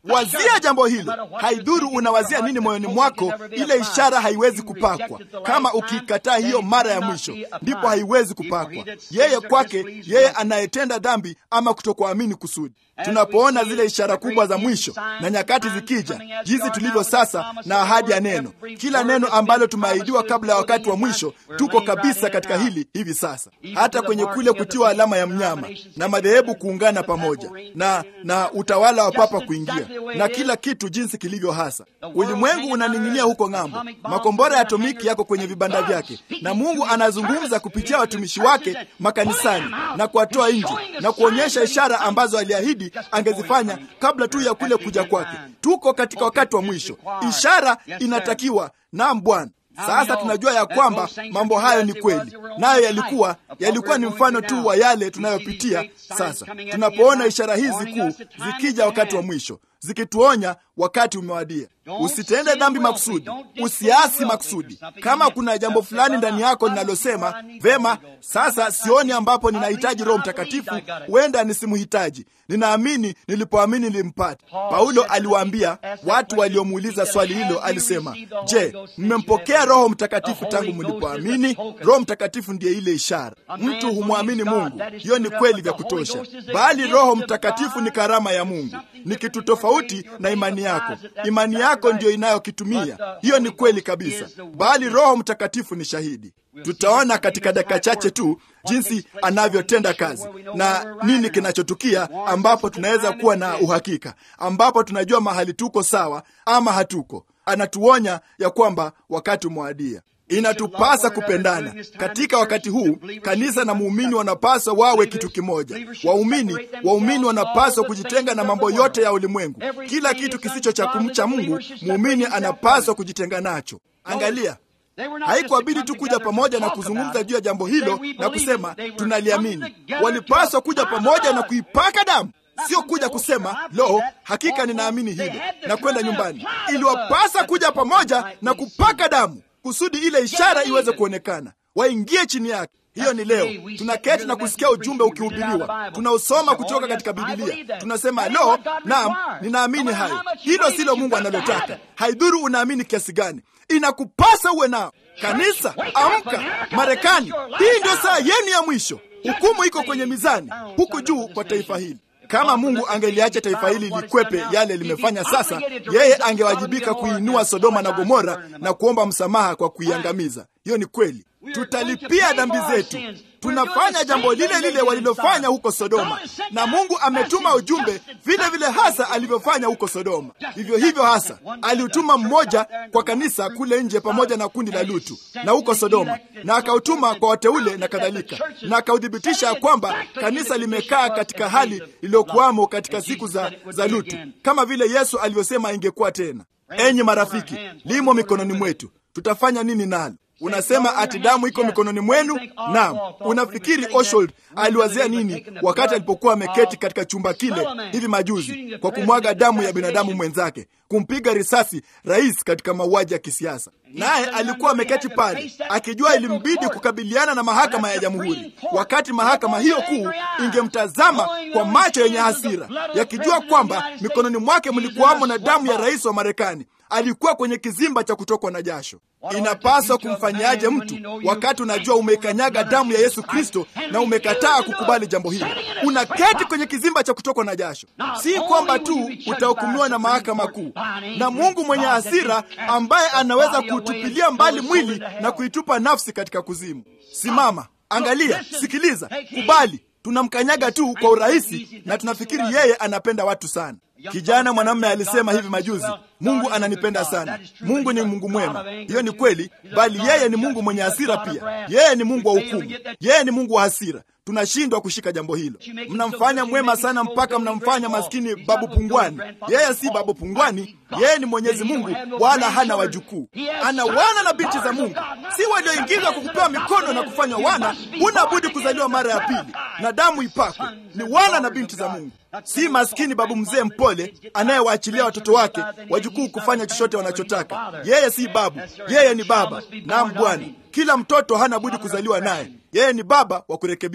Wazia jambo hilo, haidhuru unawazia nini moyoni mwako, ile ishara haiwezi kupakwa. Kama ukiikataa hiyo mara ya mwisho, ndipo haiwezi kupakwa. Yeye kwake, yeye anayetenda dhambi ama kutokuamini kusudi Tunapoona zile ishara kubwa za mwisho na nyakati zikija, jinsi tulivyo sasa na ahadi ya neno, kila neno ambalo tumeahidiwa kabla ya wakati wa mwisho, tuko kabisa katika hili hivi sasa, hata kwenye kule kutiwa alama ya mnyama na madhehebu kuungana pamoja na na utawala wa papa kuingia na kila kitu jinsi kilivyo hasa. Ulimwengu unaning'inia huko ng'ambo, makombora ya atomiki yako kwenye vibanda vyake, na Mungu anazungumza kupitia watumishi wake makanisani na kuwatoa nje na kuonyesha ishara ambazo aliahidi angezifanya kabla tu ya kule kuja kwake. Tuko katika wakati wa mwisho, ishara inatakiwa. Naam Bwana. Sasa tunajua ya kwamba mambo hayo ni kweli, nayo yalikuwa yalikuwa ni mfano tu wa yale tunayopitia sasa. Tunapoona ishara hizi kuu zikija wakati wa mwisho, zikituonya wakati umewadia. Usitende dhambi makusudi, usiasi makusudi. Kama kuna jambo fulani ndani yako linalosema vema, sasa sioni ambapo ninahitaji Roho Mtakatifu, huenda nisimhitaji. Ninaamini nilipoamini nilimpata. Paulo aliwaambia watu waliomuuliza swali hilo, alisema, je, mmempokea Roho Mtakatifu tangu mlipoamini? Roho Mtakatifu ndiye ile ishara. Mtu humwamini Mungu, hiyo ni kweli vya kutosha, bali Roho Mtakatifu ni karama ya Mungu, ni kitu tofauti na imani yako. Imani yako ndiyo inayokitumia. Hiyo ni kweli kabisa, bali Roho Mtakatifu ni shahidi. Tutaona katika dakika chache tu jinsi anavyotenda kazi na nini kinachotukia, ambapo tunaweza kuwa na uhakika, ambapo tunajua mahali tuko sawa ama hatuko. Anatuonya ya kwamba wakati umewadia. Inatupasa kupendana katika wakati huu. Kanisa na muumini wanapaswa wawe kitu kimoja. Waumini waumini wanapaswa kujitenga na mambo yote ya ulimwengu. Kila kitu kisicho cha kumcha Mungu, muumini anapaswa kujitenga nacho. Angalia, haikuabidi tu kuja pamoja na kuzungumza juu ya jambo hilo na kusema tunaliamini. Walipaswa kuja pamoja na kuipaka damu, sio kuja kusema lo, hakika ninaamini hilo na kwenda nyumbani. Iliwapasa kuja pamoja na kupaka damu kusudi ile ishara iweze kuonekana, waingie chini yake. Hiyo ni leo tunaketi na kusikia ujumbe ukihubiriwa, tunaosoma kutoka katika Bibilia, tunasema lo, naam, ninaamini hayo. Hilo silo Mungu analotaka. Haidhuru unaamini kiasi gani, inakupasa uwe nao. Kanisa, amka! Marekani, hii ndio saa yenu ya mwisho. Hukumu iko kwenye mizani huku juu kwa taifa hili. Kama Mungu angeliacha taifa hili likwepe yale limefanya sasa, yeye angewajibika kuinua Sodoma na Gomora na kuomba msamaha kwa kuiangamiza. Hiyo ni kweli. Tutalipia dhambi zetu. Tunafanya jambo lile lile walilofanya huko Sodoma, na Mungu ametuma ujumbe vile vile hasa alivyofanya huko Sodoma. Vivyo hivyo hasa aliutuma mmoja kwa kanisa kule nje pamoja na kundi la Lutu na huko Sodoma, na akautuma kwa wateule na kadhalika, na akauthibitisha ya kwamba kanisa limekaa katika hali iliyokuwamo katika siku za, za Lutu, kama vile Yesu alivyosema ingekuwa tena. Enyi marafiki, limo mikononi mwetu, tutafanya nini nalo? Unasema ati damu iko mikononi mwenu? Naam. Unafikiri Oswald aliwazia nini wakati alipokuwa ameketi katika chumba kile hivi majuzi kwa kumwaga damu ya binadamu mwenzake, kumpiga risasi rais katika mauaji ya kisiasa? Naye alikuwa ameketi pale akijua ilimbidi kukabiliana na mahakama ya jamhuri, wakati mahakama hiyo kuu ingemtazama kwa macho yenye hasira, yakijua kwamba mikononi mwake mlikuwamo na damu ya rais wa Marekani. Alikuwa kwenye kizimba cha kutokwa na jasho. Inapaswa kumfanyaje mtu wakati unajua umeikanyaga damu ya Yesu Kristo na umekataa kukubali jambo hilo? Unaketi kwenye kizimba cha kutokwa na jasho. Si kwamba tu utahukumiwa na mahakama kuu na Mungu mwenye hasira, ambaye anaweza kuutupilia mbali mwili na kuitupa nafsi katika kuzimu. Simama, angalia, sikiliza, kubali. Tunamkanyaga tu kwa urahisi na tunafikiri yeye anapenda watu sana. Kijana mwanamume alisema hivi majuzi, Mungu ananipenda sana. Mungu ni Mungu mwema, hiyo ni kweli, bali yeye ni Mungu mwenye hasira pia. Yeye ni Mungu wa hukumu, yeye ni Mungu wa hasira. Tunashindwa kushika jambo hilo. Mnamfanya mwema sana mpaka mnamfanya maskini babu pungwani. Yeye si babu pungwani, yeye ni Mwenyezi Mungu, wala hana wajukuu. Ana wana na binti za Mungu, si walioingizwa kwa kupewa mikono na kufanywa wana. Huna budi kuzaliwa mara ya pili na damu ipakwe. Ni wana na binti za Mungu, si maskini babu mzee mpole anayewaachilia watoto wake wajukuu kufanya chochote wanachotaka. Yeye si babu, yeye ni baba. Naam Bwana, kila mtoto hana budi kuzaliwa naye. Yeye ni baba wa kurekebisha.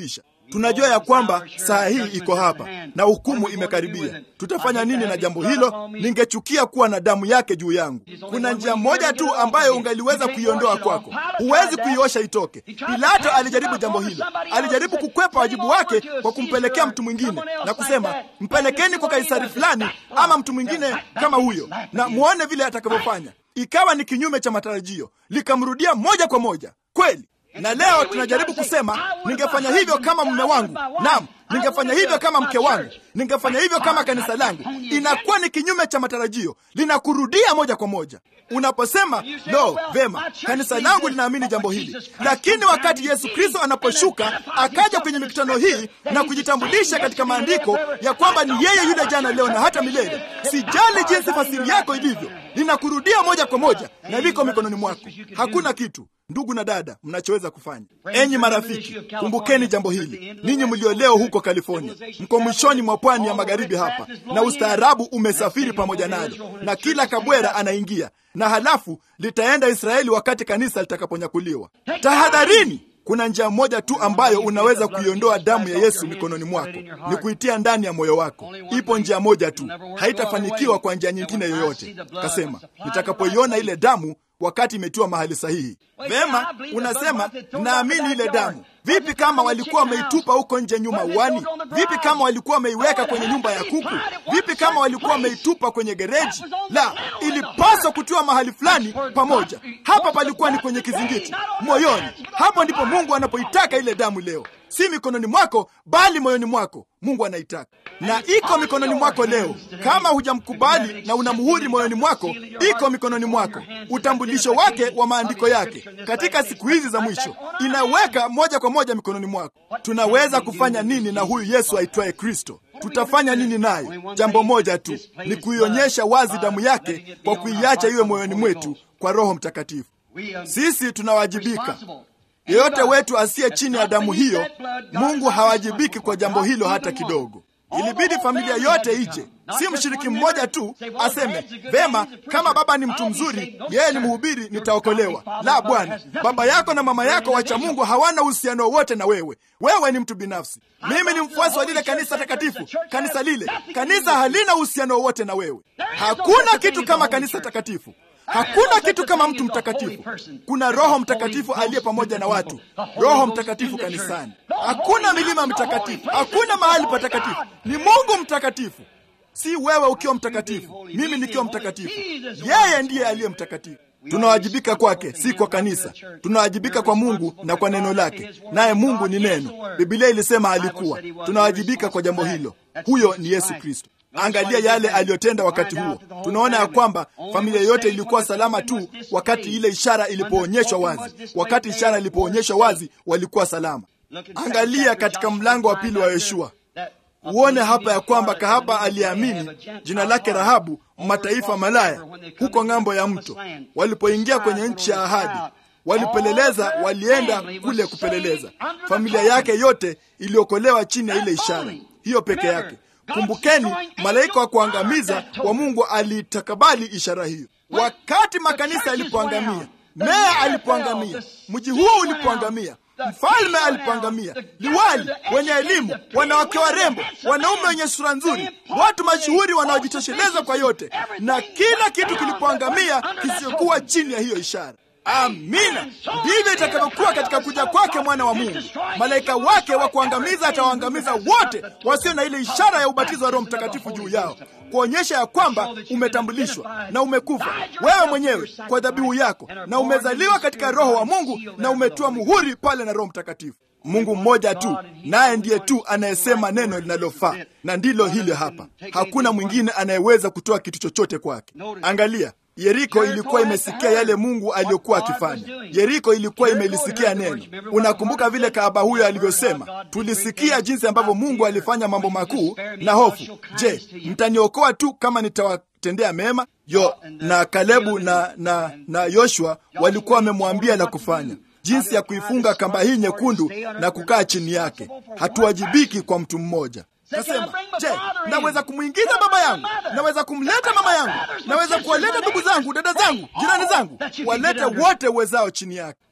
Tunajua ya kwamba saa hii iko hapa na hukumu imekaribia. Tutafanya nini na jambo hilo? Ningechukia kuwa na damu yake juu yangu. Kuna njia moja tu ambayo ungaliweza kuiondoa kwako, huwezi kuiosha itoke. Pilato alijaribu jambo hilo, alijaribu kukwepa wajibu wake kwa kumpelekea mtu mwingine na kusema, mpelekeni kwa Kaisari fulani ama mtu mwingine kama huyo, na muone vile atakavyofanya. Ikawa ni kinyume cha matarajio, likamrudia moja kwa moja. Kweli na leo tunajaribu kusema ningefanya hivyo kama mume wangu, naam, ningefanya hivyo kama mke wangu, ningefanya hivyo kama kanisa langu. Inakuwa ni kinyume cha matarajio, linakurudia moja kwa moja. Unaposema lo, vema, kanisa langu linaamini jambo hili, lakini wakati Yesu Kristo anaposhuka akaja kwenye mikutano hii na kujitambulisha katika maandiko ya kwamba ni yeye yule jana, leo na hata milele, sijali jinsi fasiri yako ilivyo, linakurudia moja kwa moja na liko mikononi mwako. Hakuna kitu Ndugu na dada, mnachoweza kufanya. Enyi marafiki, kumbukeni jambo hili. Ninyi mlio leo huko California, mko mwishoni mwa pwani ya magharibi hapa, na ustaarabu umesafiri pamoja nalo, na kila kabwera anaingia, na halafu litaenda Israeli wakati kanisa litakaponyakuliwa. Tahadharini! Kuna njia moja tu ambayo unaweza kuiondoa damu ya Yesu mikononi mwako, ni kuitia ndani ya moyo wako. Ipo njia moja tu, haitafanikiwa kwa njia nyingine yoyote. Kasema, nitakapoiona ile damu wakati imetiwa mahali sahihi. Vema, unasema naamini ile damu. Vipi kama walikuwa wameitupa huko nje nyuma uani? Vipi kama walikuwa wameiweka kwenye nyumba ya kuku? Vipi kama walikuwa wameitupa kwenye gereji? La, ilipaswa kutiwa mahali fulani pamoja. Hapa palikuwa ni kwenye kizingiti, moyoni. Hapo ndipo Mungu anapoitaka ile damu leo, si mikononi mwako, bali moyoni mwako. Mungu anaitaka na iko mikononi mwako leo. Kama hujamkubali na una muhuri moyoni mwako, iko mikononi mwako. Utambulisho wake wa maandiko yake katika siku hizi za mwisho inaweka moja kwa moja mikononi mwako. Tunaweza kufanya nini na huyu Yesu aitwaye Kristo? Tutafanya nini naye? Jambo moja tu, ni kuionyesha wazi damu yake kwa kuiacha iwe moyoni mwetu kwa Roho Mtakatifu. Sisi tunawajibika. Yeyote wetu asiye chini ya damu hiyo, Mungu hawajibiki kwa jambo hilo hata kidogo. Ilibidi familia yote ije, si mshiriki mmoja tu aseme vema, kama baba ni mtu mzuri, yeye ni mhubiri, nitaokolewa. La, bwana, baba yako na mama yako wacha Mungu hawana uhusiano wowote na wewe. Wewe ni mtu binafsi. Mimi ni mfuasi wa lile kanisa takatifu. Kanisa lile, kanisa halina uhusiano wowote na wewe. Hakuna kitu kama kanisa takatifu. Hakuna kitu kama mtu mtakatifu. Kuna Roho Mtakatifu aliye pamoja na watu, Roho Mtakatifu kanisani. Hakuna milima mitakatifu, hakuna mahali patakatifu. Ni Mungu mtakatifu, si wewe ukiwa mtakatifu, mimi nikiwa mtakatifu. Yeye ndiye aliye mtakatifu. Tunawajibika kwake, si kwa kanisa. Tunawajibika kwa Mungu na kwa neno lake, naye Mungu ni neno. Biblia ilisema alikuwa. Tunawajibika kwa jambo hilo. Huyo ni Yesu Kristo. Angalia yale aliyotenda wakati huo. Tunaona ya kwamba familia yote ilikuwa salama tu wakati ile ishara ilipoonyeshwa wazi. Wakati ishara ilipoonyeshwa wazi, walikuwa salama. Angalia katika mlango wa pili wa Yoshua, uone hapa ya kwamba kahaba aliyeamini jina lake Rahabu, mataifa malaya, huko ng'ambo ya mto, walipoingia kwenye nchi ya ahadi walipeleleza, walienda kule kupeleleza. Familia yake yote iliokolewa chini ya ile ishara hiyo peke yake. Kumbukeni, malaika wa kuangamiza wa Mungu aliitakabali ishara hiyo. Wakati makanisa yalipoangamia, meya alipoangamia, mji huo ulipoangamia, mfalme alipoangamia, liwali wenye elimu, wanawake warembo, wanaume wenye sura nzuri, watu mashuhuri wanaojitosheleza kwa yote, na kila kitu kilipoangamia kisichokuwa chini ya hiyo ishara. Amina. Ndivyo itakavyokuwa katika kuja kwake mwana wa Mungu. Malaika wake wa kuangamiza atawaangamiza wote wasio na ile ishara ya ubatizo wa Roho Mtakatifu juu yao, kuonyesha ya kwamba umetambulishwa na umekufa wewe mwenyewe kwa dhabihu yako, na umezaliwa katika Roho wa Mungu na umetiwa muhuri pale na Roho Mtakatifu. Mungu mmoja tu, naye ndiye tu anayesema neno linalofaa, na ndilo hili hapa. Hakuna mwingine anayeweza kutoa kitu chochote kwake. Angalia, Yeriko ilikuwa imesikia yale Mungu aliyokuwa akifanya. Yeriko ilikuwa imelisikia neno. Unakumbuka vile kahaba huyo alivyosema, tulisikia jinsi ambavyo Mungu alifanya mambo makuu na hofu. Je, mtaniokoa tu kama nitawatendea mema? Yo na Kalebu na na na Yoshua walikuwa wamemwambia la kufanya, jinsi ya kuifunga kamba hii nyekundu na kukaa chini yake. Hatuwajibiki kwa mtu mmoja. Nasema, je, naweza kumwingiza baba yangu? Naweza kumleta mama yangu? Naweza kuwaleta ndugu zangu, dada zangu, jirani zangu, walete wote uwezao chini yake.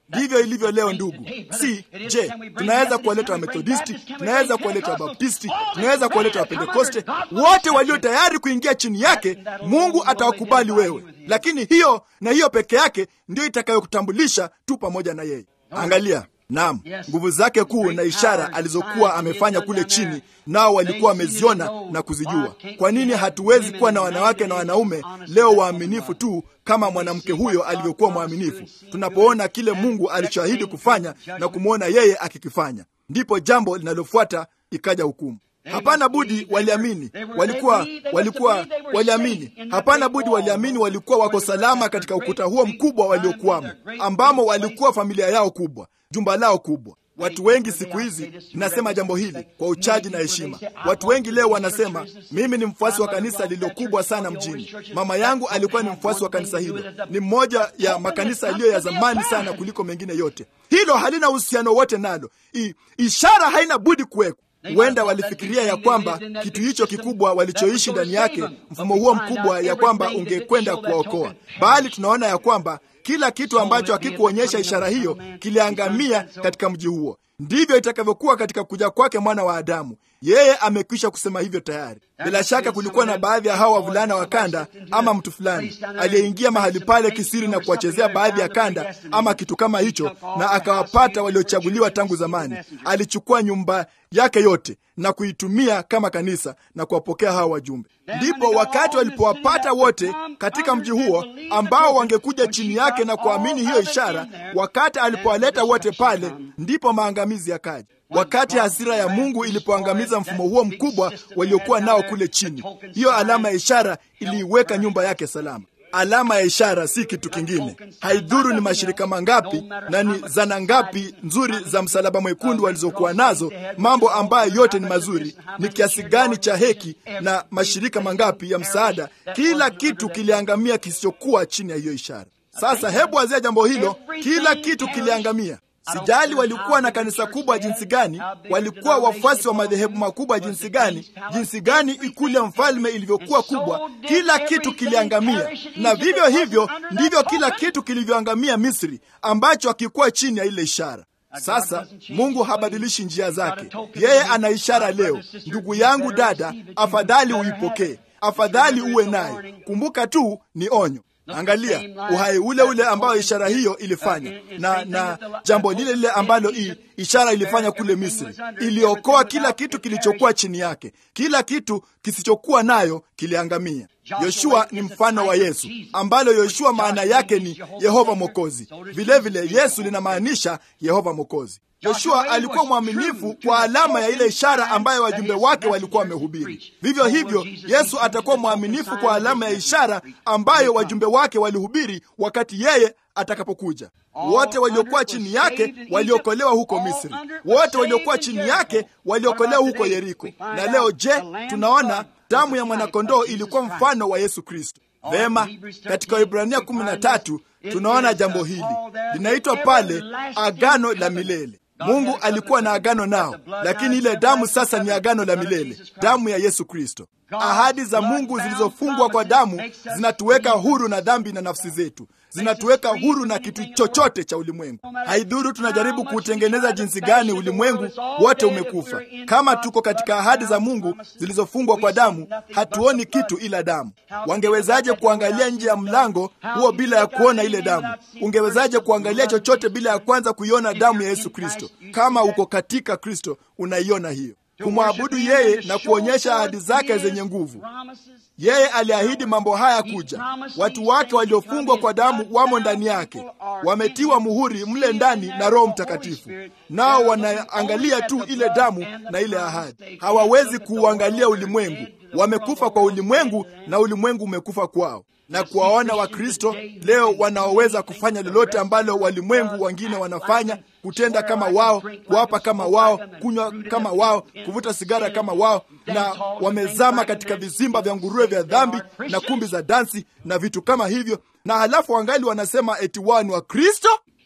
Ndivyo ilivyo leo, ndugu. Si je, tunaweza kuwaleta Wamethodisti, tunaweza kuwaleta Wabaptisti, tunaweza kuwaleta Wapentekoste, wote walio tayari kuingia chini yake, Mungu atawakubali wewe. Lakini hiyo na hiyo peke yake ndiyo itakayokutambulisha tu pamoja na yeye. Angalia, Naam, nguvu zake kuu na ishara alizokuwa amefanya kule chini, nao walikuwa wameziona na kuzijua. Kwa nini hatuwezi kuwa na wanawake na wanaume leo waaminifu tu kama mwanamke huyo alivyokuwa mwaminifu, tunapoona kile Mungu alichoahidi kufanya na kumwona yeye akikifanya? Ndipo jambo linalofuata ikaja hukumu. Hapana budi waliamini, walikuwa walikuwa waliamini, hapana budi waliamini, walikuwa wako salama katika ukuta huo mkubwa waliokuwamo, ambamo walikuwa familia yao kubwa, jumba lao kubwa. Watu wengi siku hizi, ninasema jambo hili kwa uchaji na heshima. Watu wengi leo wanasema mimi ni mfuasi wa kanisa lililokubwa sana mjini. Mama yangu alikuwa ni mfuasi wa kanisa hilo, ni mmoja ya makanisa yaliyo ya zamani sana kuliko mengine yote. Hilo halina uhusiano wote nalo. I, ishara haina budi kuwekwa. Huenda walifikiria ya kwamba kitu hicho kikubwa walichoishi ndani yake, mfumo huo mkubwa, ya kwamba ungekwenda kuwaokoa, bali tunaona ya kwamba kila kitu ambacho hakikuonyesha ishara hiyo kiliangamia katika mji huo. Ndivyo itakavyokuwa katika kuja kwake mwana wa Adamu. Yeye amekwisha kusema hivyo tayari. Bila shaka kulikuwa na baadhi ya hawa wavulana wa kanda ama mtu fulani aliyeingia mahali pale kisiri na kuwachezea baadhi ya kanda ama kitu kama hicho, na akawapata waliochaguliwa tangu zamani. Alichukua nyumba yake yote na kuitumia kama kanisa na kuwapokea hawa wajumbe. Ndipo wakati walipowapata wote katika mji huo ambao wangekuja chini yake na kuamini hiyo ishara, wakati alipowaleta wote pale, ndipo maangamizi yakaja. Wakati hasira ya Mungu ilipoangamiza mfumo huo mkubwa waliokuwa nao kule chini, hiyo alama ya ishara iliiweka nyumba yake salama. Alama ya ishara si kitu kingine. Haidhuru ni mashirika mangapi na ni zana ngapi nzuri za msalaba mwekundu walizokuwa nazo, mambo ambayo yote ni mazuri, ni kiasi gani cha heki na mashirika mangapi ya msaada, kila kitu kiliangamia kisichokuwa chini ya hiyo ishara. Sasa hebu wazia jambo hilo, kila kitu kiliangamia. Sijali walikuwa na kanisa kubwa jinsi gani, walikuwa wafuasi wa madhehebu makubwa jinsi gani, jinsi gani ikulu ya mfalme ilivyokuwa kubwa, kila kitu kiliangamia. Na vivyo hivyo ndivyo kila kitu kilivyoangamia Misri, ambacho hakikuwa chini ya ile ishara. Sasa Mungu habadilishi njia zake, yeye ana ishara leo. Ndugu yangu, dada, afadhali uipokee, afadhali uwe naye. Kumbuka tu ni onyo. Angalia uhai ule ule ambao ishara hiyo ilifanya, na na jambo lile lile ambalo i, ishara ilifanya kule Misri, iliokoa kila kitu kilichokuwa chini yake. Kila kitu kisichokuwa nayo kiliangamia. Yoshua ni mfano wa Yesu, ambalo Yoshua maana yake ni Yehova Mwokozi. Vilevile Yesu linamaanisha Yehova Mwokozi. Yoshua alikuwa mwaminifu kwa alama ya ile ishara ambayo wajumbe wake walikuwa wamehubiri. Vivyo hivyo, Yesu atakuwa mwaminifu kwa alama ya ishara ambayo wajumbe wake walihubiri wakati yeye atakapokuja. Wote waliokuwa chini yake waliokolewa huko Misri, wote waliokuwa chini yake waliokolewa huko Yeriko. Na leo je, tunaona damu ya mwanakondoo ilikuwa mfano wa Yesu Kristo. Vema, katika Waebrania kumi na tatu tunaona jambo hili linaitwa pale agano la milele. Mungu alikuwa na agano nao, lakini ile damu sasa ni agano la milele, damu ya Yesu Kristo. Ahadi za Mungu zilizofungwa kwa damu zinatuweka huru na dhambi na nafsi zetu, zinatuweka huru na kitu chochote cha ulimwengu. Haidhuru tunajaribu kuutengeneza jinsi gani, ulimwengu wote umekufa. Kama tuko katika ahadi za Mungu zilizofungwa kwa damu, hatuoni kitu ila damu. Wangewezaje kuangalia nje ya mlango huo bila ya kuona ile damu? Ungewezaje kuangalia chochote bila ya kwanza kuiona damu ya Yesu Kristo? Kama uko katika Kristo, unaiona hiyo kumwabudu yeye na kuonyesha ahadi zake zenye nguvu. Yeye aliahidi mambo haya kuja. Watu wake waliofungwa kwa damu wamo ndani yake, wametiwa muhuri mle ndani na Roho Mtakatifu, nao wanaangalia tu ile damu na ile ahadi. Hawawezi kuuangalia ulimwengu. Wamekufa kwa ulimwengu na ulimwengu umekufa kwao na kuwaona Wakristo leo wanaoweza kufanya lolote ambalo walimwengu wengine wanafanya, kutenda kama wao, kuapa kama wao, kunywa kama wao, kuvuta sigara kama wao, na wamezama katika vizimba vya nguruwe vya dhambi na kumbi za dansi na vitu kama hivyo, na halafu wangali wanasema eti wao ni Wakristo.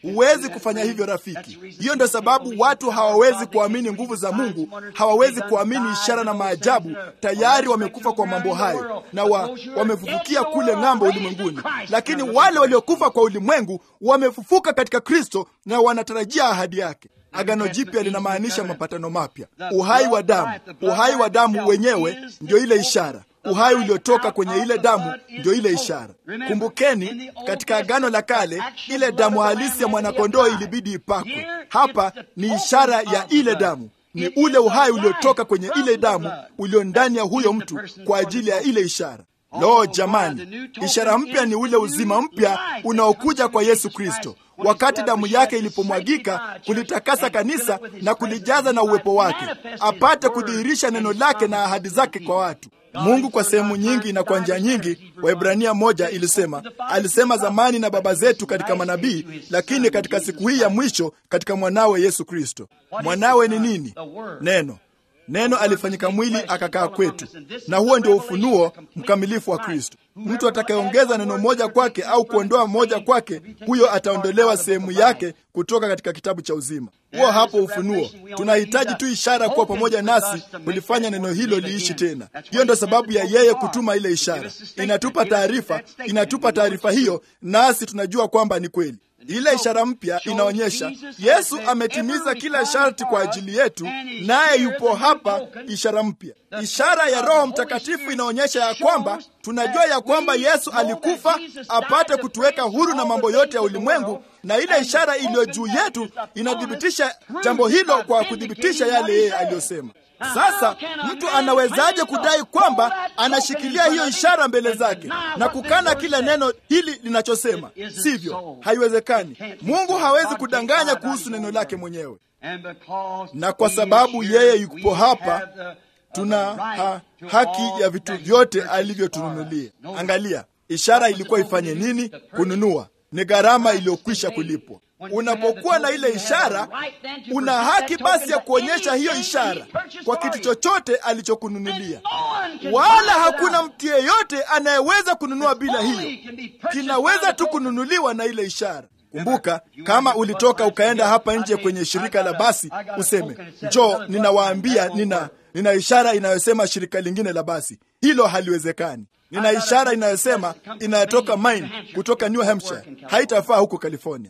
Huwezi kufanya hivyo rafiki. Hiyo ndio sababu watu hawawezi kuamini nguvu za Mungu, hawawezi kuamini ishara na maajabu. Tayari wamekufa kwa mambo hayo na wa, wamefufukia kule ng'ambo ulimwenguni, lakini wale waliokufa kwa ulimwengu wamefufuka katika Kristo na wanatarajia ahadi yake. Agano Jipya linamaanisha mapatano mapya, uhai wa damu. Uhai wa damu wenyewe ndio ile ishara uhai uliotoka kwenye ile damu ndio ile ishara. Kumbukeni, katika agano la kale ile damu halisi ya mwanakondoo ilibidi ipakwe. Hapa ni ishara ya ile damu, ni ule uhai uliotoka kwenye ile damu ulio ndani ya huyo mtu kwa ajili ya ile ishara. Lo, jamani, ishara mpya ni ule uzima mpya unaokuja kwa Yesu Kristo wakati damu yake ilipomwagika kulitakasa kanisa na kulijaza na uwepo wake, apate kudhihirisha neno lake na ahadi zake kwa watu. Mungu kwa sehemu nyingi na kwa njia nyingi, Waebrania moja ilisema, alisema zamani na baba zetu katika manabii, lakini katika siku hii ya mwisho katika mwanawe Yesu Kristo. Mwanawe ni nini? Neno. Neno alifanyika mwili akakaa kwetu, na huo ndio ufunuo mkamilifu wa Kristo. Mtu atakayeongeza neno moja kwake au kuondoa moja kwake, huyo ataondolewa sehemu yake kutoka katika kitabu cha uzima. Huo hapo ufunuo. Tunahitaji tu ishara kuwa pamoja nasi kulifanya neno hilo liishi tena. Hiyo ndio sababu ya yeye kutuma ile ishara. Inatupa taarifa, inatupa taarifa hiyo, nasi tunajua kwamba ni kweli. Ile ishara mpya inaonyesha Yesu ametimiza kila sharti kwa ajili yetu, naye yupo hapa. Ishara mpya, ishara ya Roho Mtakatifu inaonyesha ya kwamba tunajua ya kwamba Yesu alikufa apate kutuweka huru na mambo yote ya ulimwengu, na ile ishara iliyo juu yetu inathibitisha jambo hilo kwa kuthibitisha yale yeye aliyosema. Sasa mtu anawezaje kudai kwamba anashikilia hiyo ishara mbele zake na kukana kila neno hili linachosema? Sivyo, haiwezekani. Mungu hawezi kudanganya kuhusu neno lake mwenyewe, na kwa sababu yeye yupo hapa, tuna ha, haki ya vitu vyote alivyotununulia. Angalia, ishara ilikuwa ifanye nini? Kununua. Ni gharama iliyokwisha kulipwa. Unapokuwa na ile ishara, una haki basi ya kuonyesha hiyo ishara kwa kitu chochote alichokununulia, wala hakuna mtu yeyote anayeweza kununua bila hiyo. Kinaweza tu kununuliwa na ile ishara. Kumbuka, kama ulitoka ukaenda hapa nje kwenye shirika la basi, useme njoo, ninawaambia nina nina ishara inayosema shirika lingine la basi. Hilo haliwezekani. Nina ishara inayosema inayotoka Maine kutoka New Hampshire, haitafaa huko California.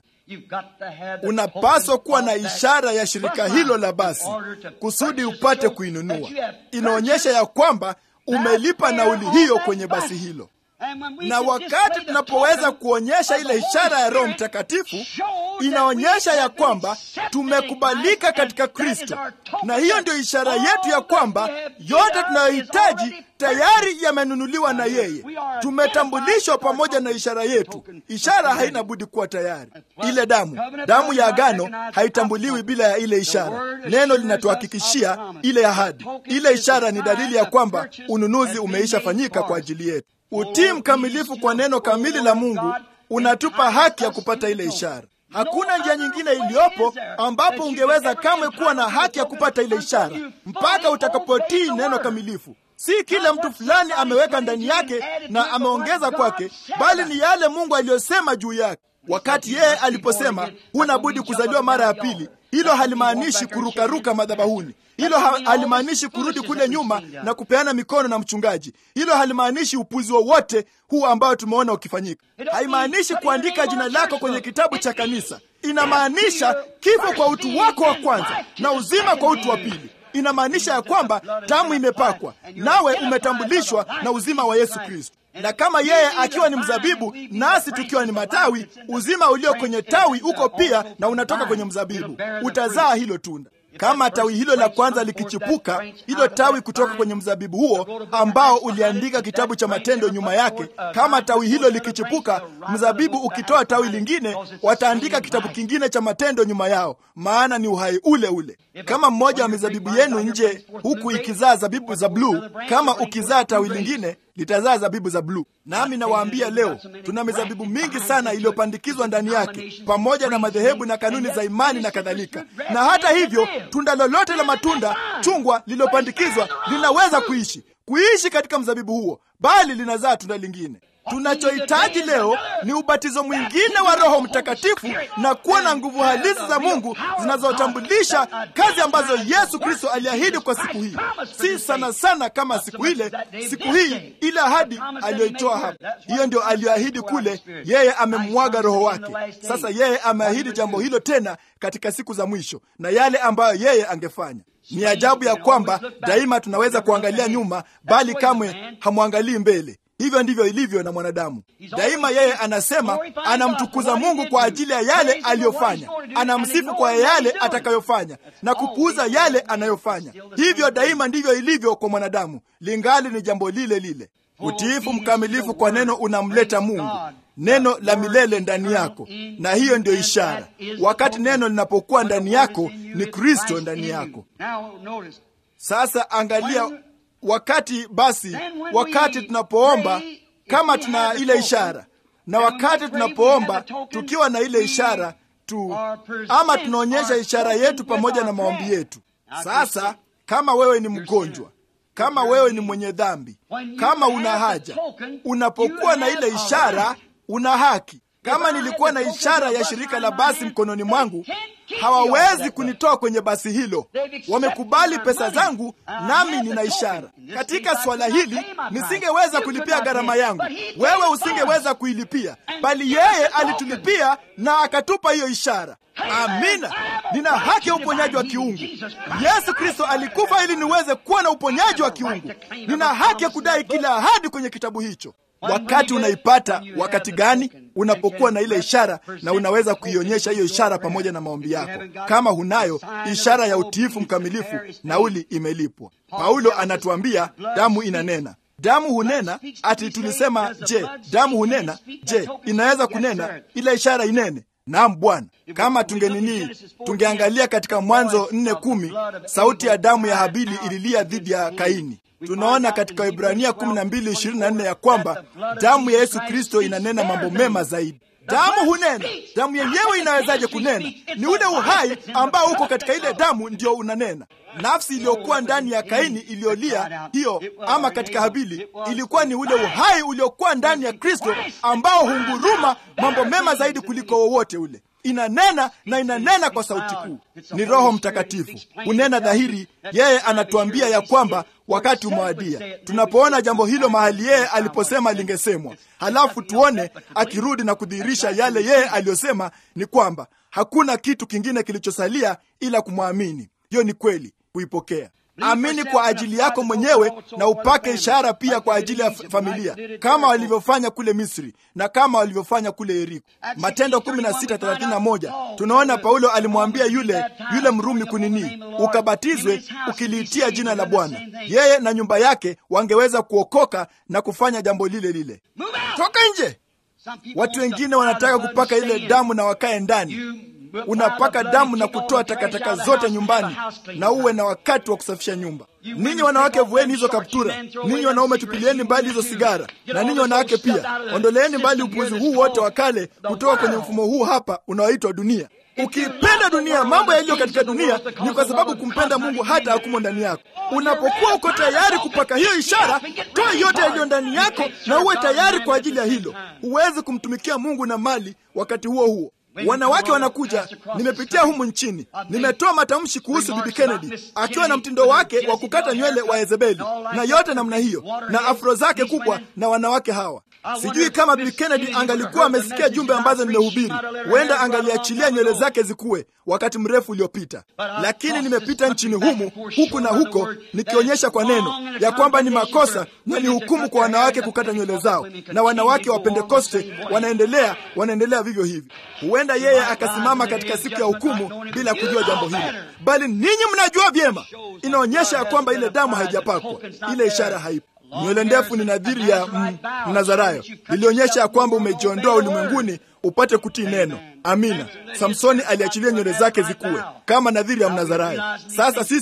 Unapaswa kuwa na ishara ya shirika hilo la basi kusudi upate kuinunua. Inaonyesha ya kwamba umelipa nauli hiyo kwenye basi hilo na wakati tunapoweza kuonyesha ile ishara ya Roho Mtakatifu, inaonyesha ya kwamba tumekubalika katika Kristo, na hiyo ndio ishara yetu ya kwamba yote tunayohitaji tayari yamenunuliwa na yeye. Tumetambulishwa pamoja na ishara yetu. Ishara haina budi kuwa tayari. Ile damu, damu ya agano haitambuliwi bila ya ile ishara. Neno linatuhakikishia ile ahadi. Ile ishara ni dalili ya kwamba ununuzi umeisha fanyika kwa ajili yetu. Utii mkamilifu kwa neno kamili la Mungu unatupa haki ya kupata ile ishara. Hakuna njia nyingine iliyopo ambapo ungeweza kamwe kuwa na haki ya kupata ile ishara mpaka utakapotii neno kamilifu. Si kila mtu fulani ameweka ndani yake na ameongeza kwake, bali ni yale Mungu aliyosema juu yake. Wakati yeye aliposema huna budi kuzaliwa mara ya pili, hilo halimaanishi kurukaruka madhabahuni. Hilo halimaanishi kurudi kule nyuma na kupeana mikono na mchungaji. Hilo halimaanishi upuzi wowote huu ambao tumeona ukifanyika. Haimaanishi kuandika jina lako kwenye kitabu cha kanisa. Inamaanisha kifo kwa utu wako wa kwanza na uzima kwa utu wa pili. Inamaanisha ya kwamba damu imepakwa, nawe umetambulishwa na uzima wa Yesu Kristo na kama yeye akiwa ni mzabibu nasi tukiwa ni matawi, uzima ulio kwenye tawi uko pia na unatoka kwenye mzabibu, utazaa hilo tunda. Kama tawi hilo la kwanza likichipuka, hilo tawi kutoka kwenye mzabibu huo ambao uliandika kitabu cha Matendo nyuma yake, kama tawi hilo likichipuka, mzabibu ukitoa tawi lingine, wataandika kitabu kingine cha Matendo nyuma yao, maana ni uhai ule ule. Kama mmoja wa mizabibu yenu nje huku ikizaa zabibu za bluu, kama ukizaa tawi lingine litazaa zabibu za bluu. Nami nawaambia leo, tuna mizabibu mingi sana iliyopandikizwa ndani yake, pamoja na madhehebu na kanuni za imani na kadhalika. Na hata hivyo, tunda lolote la matunda chungwa lililopandikizwa linaweza kuishi kuishi katika mzabibu huo, bali linazaa tunda lingine. Tunachohitaji leo ni ubatizo mwingine wa Roho Mtakatifu na kuwa na nguvu halisi za Mungu zinazotambulisha kazi ambazo Yesu Kristo aliahidi kwa siku hii, si sana sana kama siku ile, siku hii ile ahadi aliyoitoa hapa. Hiyo ndio aliyoahidi kule, yeye amemwaga Roho wake. Sasa yeye ameahidi jambo hilo tena katika siku za mwisho na yale ambayo yeye angefanya. Ni ajabu ya kwamba daima tunaweza kuangalia nyuma, bali kamwe hamwangalii mbele. Hivyo ndivyo ilivyo na mwanadamu. Daima yeye anasema anamtukuza Mungu kwa ajili ya yale aliyofanya, anamsifu kwa yale atakayofanya na kupuuza yale anayofanya. Hivyo daima ndivyo ilivyo kwa mwanadamu, lingali ni jambo lile lile. Utiifu mkamilifu kwa neno unamleta Mungu, neno la milele ndani yako, na hiyo ndio ishara. Wakati neno linapokuwa ndani yako, ni Kristo ndani yako. Sasa angalia wakati basi, wakati tunapoomba kama tuna ile ishara, na wakati tunapoomba tukiwa na ile ishara tu, ama tunaonyesha ishara yetu pamoja na maombi yetu. Sasa kama wewe ni mgonjwa, kama wewe ni mwenye dhambi, kama una haja, unapokuwa na ile ishara, una haki. Kama nilikuwa na ishara ya shirika la basi mkononi mwangu, hawawezi kunitoa kwenye basi hilo. Wamekubali pesa zangu, nami nina ishara. Katika swala hili nisingeweza kulipia gharama yangu, wewe usingeweza kuilipia, bali yeye alitulipia na akatupa hiyo ishara. Amina, nina haki ya uponyaji wa kiungu. Yesu Kristo alikufa ili niweze kuwa na uponyaji wa kiungu. Nina haki ya kudai kila ahadi kwenye kitabu hicho. Wakati unaipata wakati gani? Unapokuwa na ile ishara, na unaweza kuionyesha hiyo ishara pamoja na maombi yako. Kama hunayo ishara ya utiifu mkamilifu, nauli imelipwa. Paulo anatuambia damu inanena. Damu hunena. Ati tulisema, je, damu hunena? Je, inaweza kunena ile ishara inene? Naam Bwana. Kama tungenini, tungeangalia katika Mwanzo nne kumi, sauti ya damu ya Habili ililia dhidi ya Kaini. Tunaona katika Ibrania 12:24 ya kwamba damu ya Yesu Kristo inanena mambo mema zaidi. Damu hunena. Damu yenyewe inawezaje kunena? Ni ule uhai ambao uko katika ile damu ndio unanena. Nafsi iliyokuwa ndani ya Kaini iliyolia hiyo, ama katika Habili, ilikuwa ni ule uhai uliokuwa ndani ya Kristo ambao hunguruma mambo mema zaidi kuliko wowote ule. Inanena na inanena kwa sauti kuu. Ni Roho Mtakatifu hunena dhahiri. Yeye anatuambia ya kwamba wakati umewadia. Tunapoona jambo hilo mahali yeye aliposema lingesemwa, halafu tuone akirudi na kudhihirisha yale yeye aliyosema, ni kwamba hakuna kitu kingine kilichosalia ila kumwamini. Hiyo ni kweli, kuipokea. Amini kwa ajili yako mwenyewe na upake ishara pia kwa ajili ya familia, kama walivyofanya kule Misri na kama walivyofanya kule Yeriko. Matendo 16:31 tunaona Paulo alimwambia yule yule Mrumi kunini, ukabatizwe ukiliitia jina la Bwana. Yeye na nyumba yake wangeweza kuokoka na kufanya jambo lile lile. Toka nje. Watu wengine wanataka kupaka ile damu na wakae ndani unapaka damu na kutoa takataka zote nyumbani na uwe na wakati wa kusafisha nyumba. Ninyi wanawake, vueni hizo kaptura. Ninyi wanaume, tupilieni mbali hizo sigara, na ninyi wanawake pia, ondoleeni mbali upuuzi huu wote wa kale kutoka kwenye mfumo huu hapa unaoitwa dunia. Ukipenda dunia, mambo yaliyo katika dunia, ni kwa sababu kumpenda Mungu hata hakumo ndani yako. Unapokuwa uko tayari kupaka hiyo ishara, toa yote yaliyo ndani yako na uwe tayari kwa ajili ya hilo. Huwezi kumtumikia Mungu na mali wakati huo huo. Wanawake wanakuja, nimepitia humu nchini, nimetoa matamshi kuhusu Bibi Kennedy akiwa na mtindo wake wa kukata nywele wa Yezebeli na yote namna hiyo na afro zake kubwa na wanawake hawa. Sijui kama Bibi Kennedy angalikuwa amesikia jumbe ambazo nimehubiri, huenda angaliachilia nywele zake zikuwe wakati mrefu uliopita. Lakini nimepita nchini humu huku na huko, nikionyesha kwa neno ya kwamba ni makosa na ni hukumu kwa wanawake kukata nywele zao, na wanawake wa Pentekoste wanaendelea wanaendelea vivyo hivyo. Huenda yeye akasimama katika siku ya hukumu bila kujua jambo hilo, bali ninyi mnajua vyema. Inaonyesha ya kwamba ile damu haijapakwa, ile ishara haipo. Nywele ndefu ni nadhiri ya Mnazarayo, ilionyesha ya kwamba umejiondoa ulimwenguni upate kutii neno. Amina. Samsoni aliachilia nywele zake zikuwe kama nadhiri ya Mnazarayo. Sasa sisi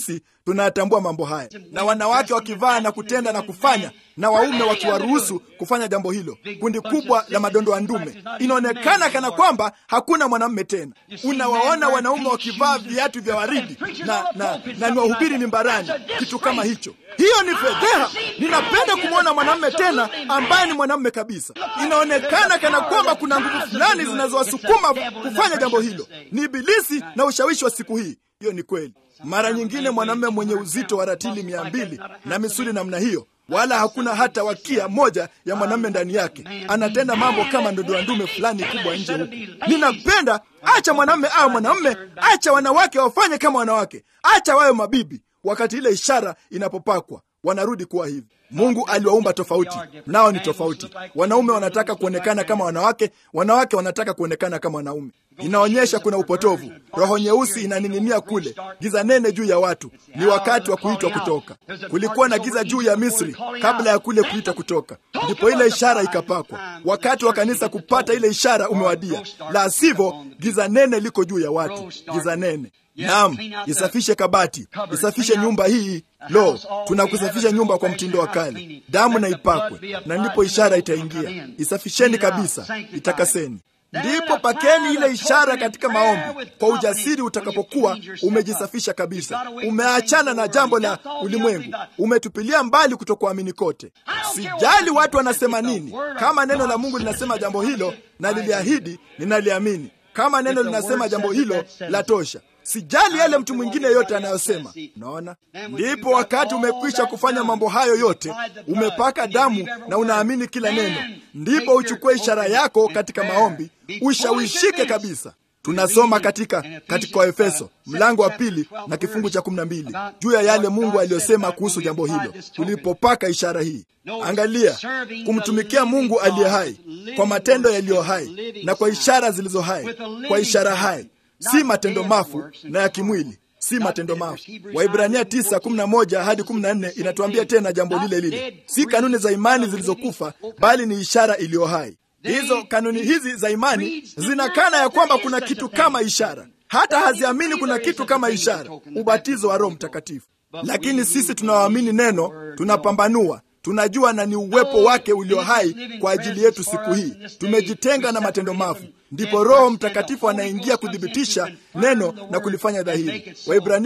tunayatambua mambo haya, na wanawake wakivaa na kutenda na kufanya, na waume wakiwaruhusu kufanya jambo hilo. Kundi kubwa la madondo ya ndume, inaonekana kana kwamba hakuna mwanamume tena. Unawaona wanaume wakivaa viatu vya waridi na, na, na ni wahubiri mimbarani, kitu kama hicho. Hiyo ni fedheha. Ninapenda kumwona mwanamume tena ambaye ni mwanamume kabisa. Inaonekana kana kwamba kuna nguvu fulani zinazowasukuma kufanya jambo hilo. Ni Ibilisi na ushawishi wa siku hii. Hiyo ni kweli. Mara nyingine mwanamume mwenye uzito wa ratili mia mbili na misuli namna hiyo, wala hakuna hata wakia moja ya mwanamume ndani yake, anatenda mambo kama ndondo ya ndume fulani kubwa nje huku. Ninapenda, acha mwanamume awe mwanamume, acha wanawake wafanye kama wanawake, acha wawe mabibi. Wakati ile ishara inapopakwa wanarudi kuwa hivi. Mungu aliwaumba tofauti, nao ni tofauti. Wanaume wanataka kuonekana kama wanawake, wanawake wanataka kuonekana kama wanaume. Inaonyesha kuna upotovu. Roho nyeusi inaning'inia kule, giza nene juu ya watu. Ni wakati wa kuitwa kutoka. Kulikuwa na giza juu ya Misri kabla ya kule kuitwa kutoka, ndipo ile ishara ikapakwa. Wakati wa kanisa kupata ile ishara umewadia, la sivyo giza nene liko juu ya watu, giza nene. Naam, isafishe kabati, isafishe nyumba hii. Lo, tunakusafisha nyumba kwa mtindo wa kale. Damu na ipakwe, na ndipo ishara itaingia. Isafisheni kabisa, itakaseni. Ndipo pakeni ile ishara katika maombi kwa ujasiri. Utakapokuwa umejisafisha kabisa, umeachana na jambo la ulimwengu, umetupilia mbali kutokuamini kote. Sijali watu wanasema nini, kama neno la Mungu linasema jambo hilo na liliahidi, ninaliamini. Kama neno linasema jambo hilo, la tosha. Sijali yale mtu mwingine yote anayosema. Naona ndipo wakati umekwisha kufanya mambo hayo yote, umepaka damu na unaamini kila neno, ndipo uchukue ishara yako katika maombi, ushawishike kabisa. Tunasoma katika katika Waefeso mlango wa pili na kifungu cha kumi na mbili juu ya yale Mungu aliyosema kuhusu jambo hilo tulipopaka ishara hii. Angalia, kumtumikia Mungu aliye hai kwa matendo yaliyo hai na kwa ishara zilizo hai, kwa ishara hai si matendo mafu na ya kimwili, si matendo mafu. Waibrania 9:11 hadi 14 inatuambia tena jambo lile lile, si kanuni za imani zilizokufa, bali ni ishara iliyo hai. Hizo kanuni hizi za imani zinakana ya kwamba kuna kitu kama ishara, hata haziamini kuna kitu kama ishara, ubatizo wa Roho Mtakatifu. Lakini sisi tunaoamini neno tunapambanua tunajua na ni uwepo wake ulio hai kwa ajili yetu siku hii. Tumejitenga na matendo mafu, ndipo Roho Mtakatifu anaingia kuthibitisha neno na kulifanya dhahiri. Waibrania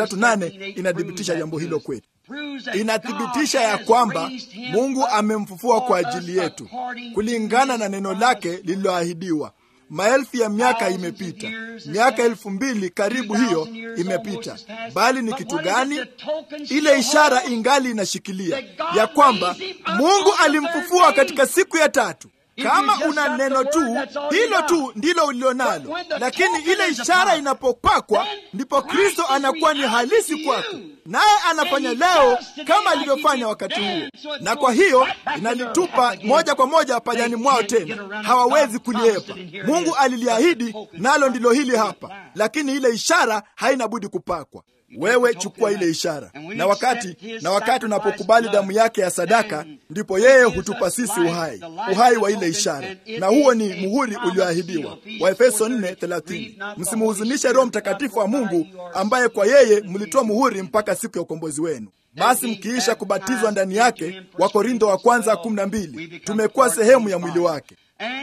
13:8 inathibitisha jambo hilo kwetu, inathibitisha ya kwamba Mungu amemfufua kwa ajili yetu kulingana na neno lake lililoahidiwa. Maelfu ya miaka imepita, miaka elfu mbili karibu hiyo imepita, bali ni kitu gani? Ile ishara ingali inashikilia ya kwamba Mungu alimfufua katika siku ya tatu. Kama una neno tu, hilo tu ndilo ulilonalo, lakini ile ishara inapopakwa, ndipo Kristo anakuwa ni halisi kwako, naye anafanya leo kama alivyofanya wakati huo, na kwa hiyo inalitupa moja kwa moja pajani mwao tena, hawawezi kuliepa. Mungu aliliahidi, nalo ndilo hili hapa, lakini ile ishara haina budi kupakwa. Wewe chukua ile ishara, na wakati na wakati unapokubali damu yake ya sadaka, ndipo yeye hutupa sisi uhai, uhai wa ile ishara, na huo ni muhuri ulioahidiwa. Waefeso 4:30. Msimuhuzunishe Roho Mtakatifu wa Mungu, ambaye kwa yeye mlitoa muhuri mpaka siku ya ukombozi wenu. Basi mkiisha kubatizwa ndani yake, Wakorintho wa kwanza 12, tumekuwa sehemu ya mwili wake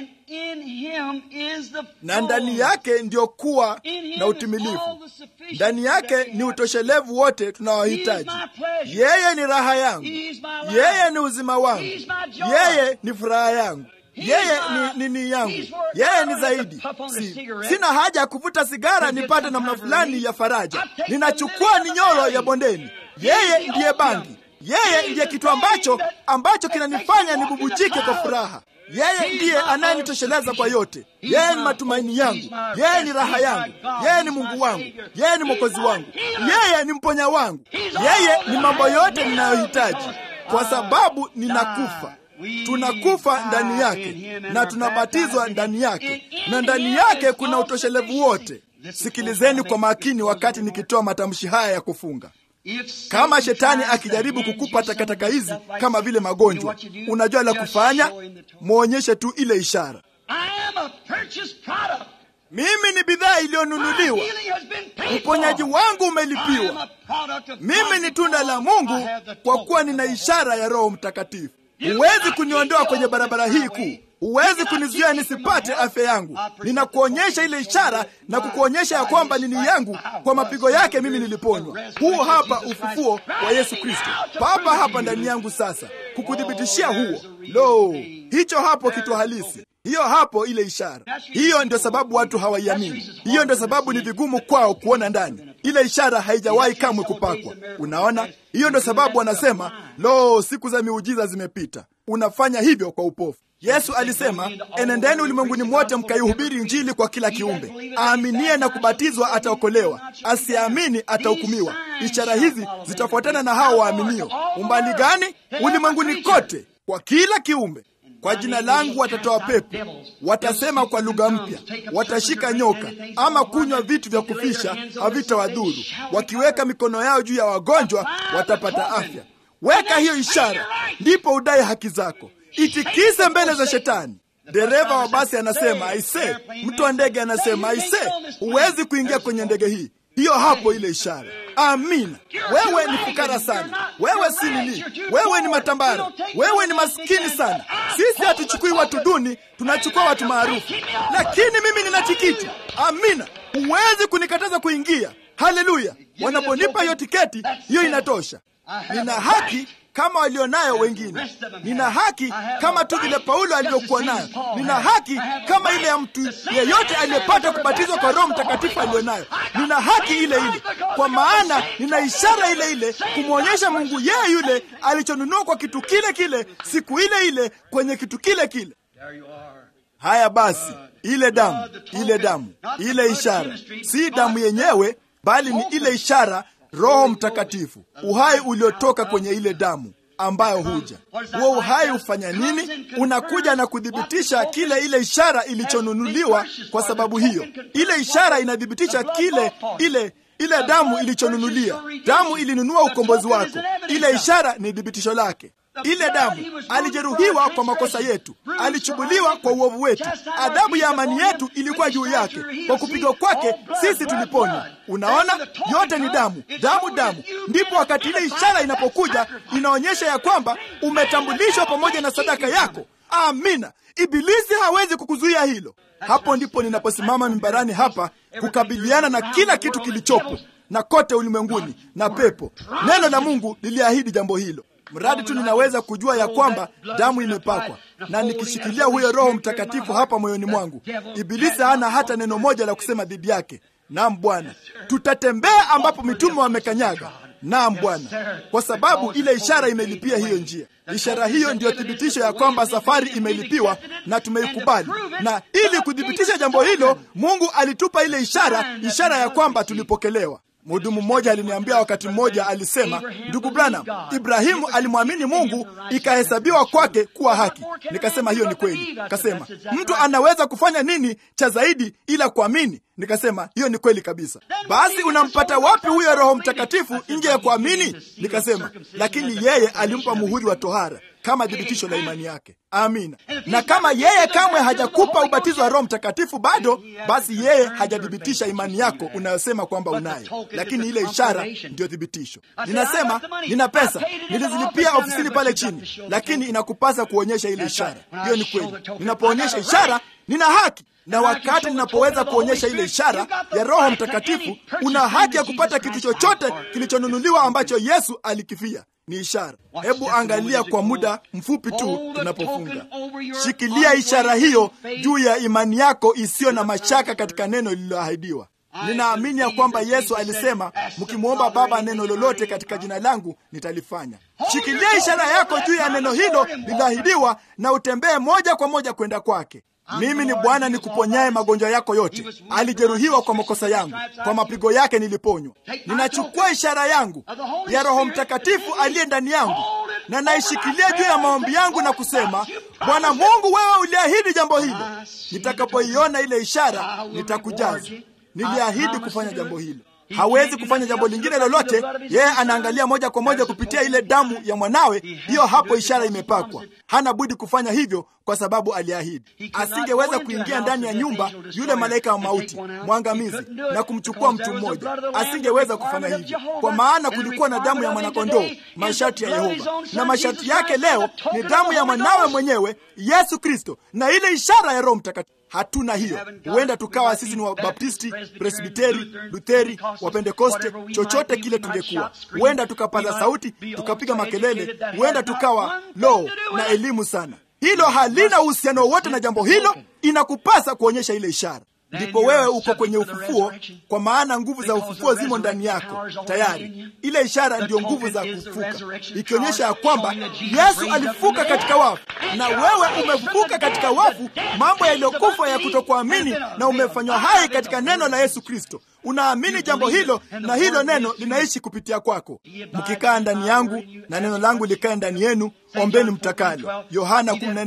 na ndani yake ndiyo kuwa na utimilifu. Ndani yake ni utoshelevu wote tunaohitaji. Yeye ni raha yangu, yeye ni uzima wangu, yeye ni furaha yangu, yeye ni nini yangu, yeye ni zaidi. Si, sina haja ya kuvuta sigara nipate namna fulani ya faraja. Ninachukua ninyoro ya bondeni. Yeye ndiye bangi, yeye ndiye kitu ambacho ambacho kinanifanya nibubujike kwa furaha. Yeye ndiye anayenitosheleza kwa yote. Yeye ni matumaini yangu, yeye ni raha yangu, yeye ni Mungu wangu, yeye ni mwokozi wangu, yeye ni mponya wangu, yeye ni mambo yote ninayohitaji, kwa sababu ninakufa. Tunakufa ndani yake na tunabatizwa ndani yake, na ndani yake kuna utoshelevu wote. Sikilizeni kwa makini wakati nikitoa matamshi haya ya kufunga. Kama shetani akijaribu kukupa takataka hizi kama vile magonjwa, unajua la kufanya, mwonyeshe tu ile ishara. mimi ni bidhaa iliyonunuliwa, uponyaji wangu umelipiwa. Mimi ni tunda la Mungu kwa kuwa nina ishara ya Roho Mtakatifu. Huwezi kuniondoa kwenye barabara hii kuu, huwezi kunizuia nisipate afya yangu. Ninakuonyesha ile ishara na kukuonyesha ya kwamba nini yangu, kwa mapigo yake mimi niliponywa. Huu hapa ufufuo wa Yesu Kristo, papa hapa ndani yangu sasa, kukuthibitishia huo. Lo, hicho hapo kitu halisi hiyo hapo ile ishara. Hiyo ndio sababu watu hawaiamini. Hiyo ndio sababu ni vigumu kwao kuona ndani. Ile ishara haijawahi kamwe kupakwa. Unaona, hiyo ndio sababu wanasema lo, siku za miujiza zimepita. Unafanya hivyo kwa upofu. Yesu alisema, enendeni ulimwenguni mwote mkaihubiri Injili kwa kila kiumbe. Aaminie na kubatizwa ataokolewa, asiamini atahukumiwa. Ishara hizi zitafuatana na hao waaminio. Umbali gani? Ulimwenguni kote, kwa kila kiumbe kwa jina langu watatoa pepo, watasema kwa lugha mpya, watashika nyoka, ama kunywa vitu vya kufisha havitawadhuru, wakiweka mikono yao juu ya wagonjwa watapata afya. Weka hiyo ishara, ndipo udai haki zako. Itikise mbele za Shetani. Dereva wa basi anasema aise, mtu wa ndege anasema aise, huwezi kuingia kwenye ndege hii. Hiyo hapo ile ishara. Amina. Wewe ni fukara sana, wewe si nini, wewe ni matambara, wewe ni maskini sana. Sisi hatuchukui watu duni, tunachukua watu maarufu, lakini mimi nina tikiti. Amina. Huwezi kunikataza kuingia. Haleluya! Wanaponipa hiyo tiketi, hiyo inatosha. Nina haki kama walionayo wengine. Nina haki kama tu vile Paulo alivyokuwa nayo. Nina haki kama ile ya mtu yeyote aliyepata kubatizwa kwa Roho Mtakatifu aliyonayo. Nina haki ile ile, kwa maana nina ishara ile ile kumwonyesha Mungu yeye yule alichonunua kwa kitu kile kile siku ile ile kwenye kitu kile kile. Haya basi, ile damu, ile damu, ile ishara, si damu yenyewe, bali ni ile ishara Roho Mtakatifu, uhai uliotoka kwenye ile damu ambayo huja. Huo uhai hufanya nini? Unakuja na kuthibitisha kile ile ishara ilichonunuliwa. Kwa sababu hiyo, ile ishara inathibitisha kile ile ile damu ilichonunulia. Damu ilinunua ukombozi wako, ile ishara ni thibitisho lake. Ile damu, alijeruhiwa kwa makosa yetu, alichubuliwa kwa uovu wetu, adhabu ya amani yetu ilikuwa juu yake, kwa kupigwa kwake sisi tuliponywa. Unaona, yote ni damu, damu, damu. Ndipo wakati ile ishara inapokuja, inaonyesha ya kwamba umetambulishwa pamoja na sadaka yako. Amina. Ibilisi hawezi kukuzuia hilo. Hapo ndipo ninaposimama mimbarani hapa kukabiliana na kila kitu kilichopo na kote ulimwenguni na pepo. Neno la Mungu liliahidi jambo hilo mradi tu ninaweza kujua ya kwamba damu imepakwa na nikishikilia huyo Roho Mtakatifu hapa moyoni mwangu, Ibilisi hana hata neno moja la kusema dhidi yake. Naam Bwana, tutatembea ambapo mitume wamekanyaga. Naam Bwana, kwa sababu ile ishara imelipia hiyo njia. Ishara hiyo ndiyo thibitisho ya kwamba safari imelipiwa na tumeikubali, na ili kuthibitisha jambo hilo, Mungu alitupa ile ishara, ishara ya kwamba tulipokelewa. Mhudumu mmoja aliniambia wakati mmoja, alisema, ndugu Branham, Ibrahimu alimwamini Mungu ikahesabiwa kwake kuwa haki. Nikasema hiyo ni kweli. Kasema mtu anaweza kufanya nini cha zaidi ila kuamini? Nikasema hiyo ni kweli kabisa. Basi unampata wapi huyo Roho Mtakatifu nje ya kuamini? Nikasema lakini yeye alimpa muhuri wa tohara kama thibitisho la imani yake. Amina. Na kama yeye kamwe hajakupa ubatizo wa Roho Mtakatifu bado, basi yeye hajathibitisha imani yako unayosema kwamba unayo, lakini ile ishara ndiyo thibitisho. Ninasema nina pesa, nilizilipia ofisini pale chini, lakini inakupasa kuonyesha ile ishara. Hiyo ni kweli. Ninapoonyesha ishara, nina haki na wakati ninapoweza kuonyesha ile ishara ya Roho Mtakatifu, una haki ya kupata kitu chochote kilichonunuliwa ambacho Yesu alikifia. Ni ishara. Hebu angalia kwa muda mfupi tu tunapofunga. Shikilia ishara hiyo juu ya imani yako isiyo na mashaka katika neno lililoahidiwa. Ninaamini ya kwamba Yesu alisema, mkimwomba Baba neno lolote katika jina langu nitalifanya. Shikilia ishara yako juu ya neno hilo lililoahidiwa, na utembee moja kwa moja kwenda kwake. Mimi ni Bwana nikuponyaye magonjwa yako yote. Alijeruhiwa kwa makosa yangu, kwa mapigo yake niliponywa. Ninachukua ishara yangu ya Roho Mtakatifu aliye ndani yangu na naishikilia juu ya maombi yangu na kusema, Bwana Mungu, wewe uliahidi jambo hilo. Nitakapoiona ile ishara nitakujaza. Niliahidi kufanya jambo hilo. hawezi kufanya jambo lingine lolote. Yeye anaangalia moja kwa moja kupitia ile damu ya mwanawe. Hiyo hapo ishara imepakwa. Hana budi kufanya hivyo kwa sababu aliahidi. Asingeweza kuingia ndani ya nyumba yule malaika wa mauti mwangamizi na kumchukua mtu mmoja, asingeweza kufanya hivyo, kwa maana kulikuwa na damu ya mwanakondoo, masharti ya Yehova, na masharti yake leo ni damu ya mwanawe mwenyewe Yesu Kristo, na ile ishara ya Roho Mtakatifu. Hatuna hiyo. Huenda tukawa sisi ni Wabaptisti, Presbiteri, Lutheri, Wapentekoste, chochote kile tungekuwa. Huenda tukapaza sauti, tukapiga makelele, huenda tukawa lo na elimu sana. Hilo halina uhusiano wowote na jambo hilo. Inakupasa kuonyesha ile ishara, ndipo wewe uko kwenye ufufuo, kwa maana nguvu za ufufuo zimo ndani yako tayari. Ile ishara ndiyo nguvu za kufufuka, ikionyesha ya kwamba Yesu alifuka katika wafu na wewe umefufuka katika wafu, mambo yaliyokufa ya kutokuamini, na umefanywa hai katika neno la Yesu Kristo. Unaamini jambo hilo, na hilo neno linaishi kupitia kwako. Mkikaa ndani yangu na neno langu likae ndani yenu, ombeni mtakalo. Yohana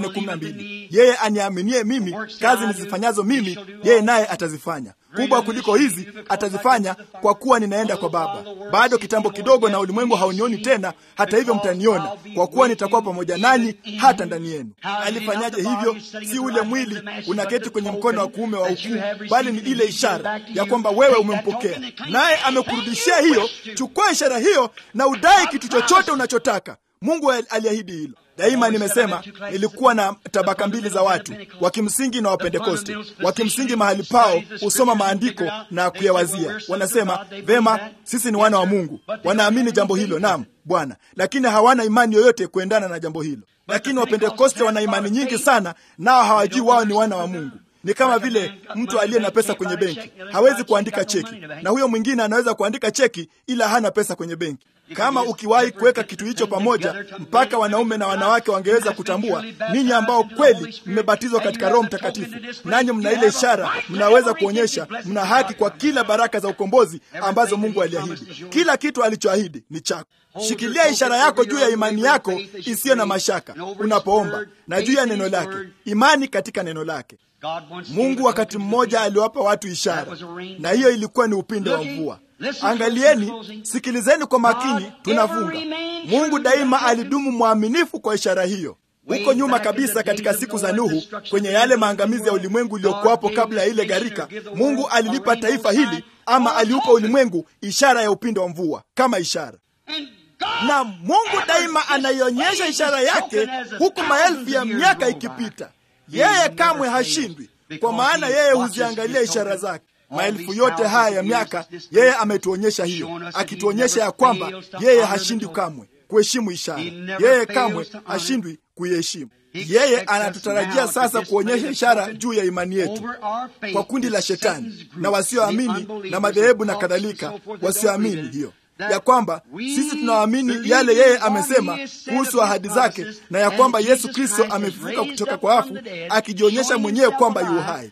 14:12. Yeye aniaminie mimi, kazi nizifanyazo mimi, yeye naye atazifanya kubwa kuliko hizi atazifanya, kwa kuwa ninaenda kwa Baba. Bado kitambo kidogo, na ulimwengu haunioni tena; hata hivyo mtaniona, kwa kuwa nitakuwa pamoja nanyi hata ndani yenu. Alifanyaje hivyo? Si ule mwili unaketi kwenye mkono wa kuume wa hukumu, bali ni ile ishara ya kwamba wewe umempokea, naye amekurudishia hiyo. Chukua ishara hiyo na udai kitu chochote unachotaka. Mungu aliahidi hilo. Daima nimesema ilikuwa na tabaka mbili za watu, wa kimsingi na Wapentekoste. Wa kimsingi mahali pao husoma maandiko na kuyawazia, wanasema vema, sisi ni wana wa Mungu, wanaamini jambo hilo, naam Bwana, lakini hawana imani yoyote kuendana na jambo hilo. Lakini Wapentekoste wana imani nyingi sana, nao hawajui wao ni wana wa Mungu. Ni kama vile mtu aliye na pesa kwenye benki hawezi kuandika cheki, na huyo mwingine anaweza kuandika cheki ila hana pesa kwenye benki. Kama ukiwahi kuweka kitu hicho pamoja, mpaka wanaume na wanawake wangeweza kutambua, ninyi ambao kweli mmebatizwa katika Roho Mtakatifu, nanyi mna ile ishara, mnaweza kuonyesha mna haki kwa kila baraka za ukombozi ambazo Mungu aliahidi. Kila kitu alichoahidi ni chako. Shikilia ishara yako juu ya imani yako isiyo na mashaka unapoomba, na juu ya neno lake, imani katika neno lake. Mungu wakati mmoja aliwapa watu ishara, na hiyo ilikuwa ni upinde wa mvua. Angalieni, sikilizeni kwa makini, tunafunga. Mungu daima alidumu mwaminifu kwa ishara hiyo. Huko nyuma kabisa, katika siku za Nuhu, kwenye yale maangamizi ya ulimwengu uliokuwapo kabla ya ile gharika, Mungu alilipa taifa hili ama aliupa ulimwengu ishara ya upinde wa mvua kama ishara na Mungu daima anaionyesha ishara yake huku maelfu ya miaka ikipita. Yeye kamwe hashindwi, kwa maana yeye huziangalia ishara zake. Maelfu yote haya ya miaka, yeye ametuonyesha hiyo, akituonyesha ya kwamba yeye hashindwi kamwe kuheshimu ishara. Yeye kamwe hashindwi kuiheshimu. Yeye anatutarajia sasa kuonyesha ishara juu ya imani yetu kwa kundi la Shetani na wasioamini na madhehebu na kadhalika, wasioamini hiyo ya kwamba sisi tunaamini yale yeye amesema kuhusu ahadi zake na ya kwamba Yesu Kristo amefufuka kutoka kwa wafu akijionyesha mwenyewe kwamba yu hai,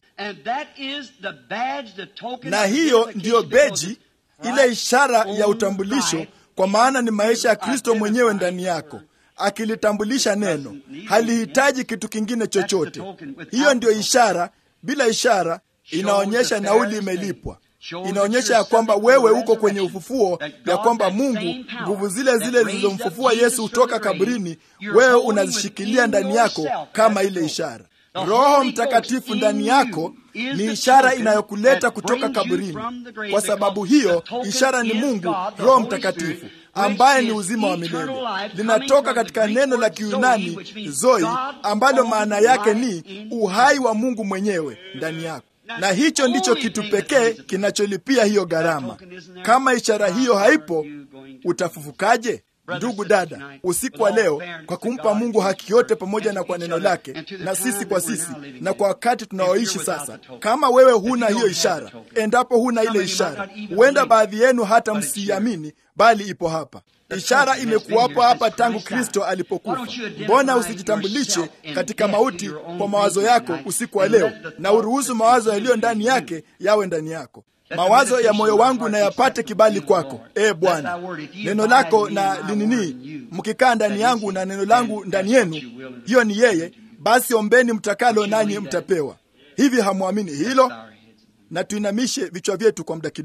na hiyo ndiyo beji, ile ishara ya utambulisho, kwa maana ni maisha ya Kristo mwenyewe ndani yako akilitambulisha neno. Halihitaji kitu kingine chochote. Hiyo ndiyo ishara. Bila ishara inaonyesha nauli imelipwa inaonyesha ya kwamba wewe uko kwenye ufufuo, ya kwamba Mungu, nguvu zile zile zilizomfufua Yesu kutoka kaburini, wewe unazishikilia ndani yako kama ile ishara. Roho Mtakatifu ndani yako ni ishara inayokuleta kutoka kaburini. Kwa sababu hiyo, ishara ni Mungu, Roho Mtakatifu ambaye ni uzima wa milele. Linatoka katika neno la Kiyunani zoi, ambalo maana yake ni uhai wa Mungu mwenyewe ndani yako na hicho ndicho kitu pekee kinacholipia hiyo gharama. Kama ishara hiyo haipo, utafufukaje? Ndugu dada, usiku wa leo, kwa kumpa Mungu haki yote pamoja na kwa neno lake na sisi kwa sisi na kwa wakati tunaoishi sasa, kama wewe huna hiyo ishara, endapo huna ile ishara, huenda baadhi yenu hata msiamini, bali ipo hapa. Ishara imekuwapo hapa tangu Kristo alipokufa. Mbona usijitambulishe katika mauti kwa mawazo yako usiku wa leo, na uruhusu mawazo yaliyo ndani yake yawe ndani yako? Mawazo ya moyo wangu na yapate kibali kwako, e Bwana. Neno lako na linini, mkikaa ndani yangu na neno langu ndani yenu, hiyo ni yeye. Basi ombeni mtakalo, nanyi mtapewa. Hivi hamwamini hilo? Na tuinamishe vichwa vyetu kwa muda kidogo.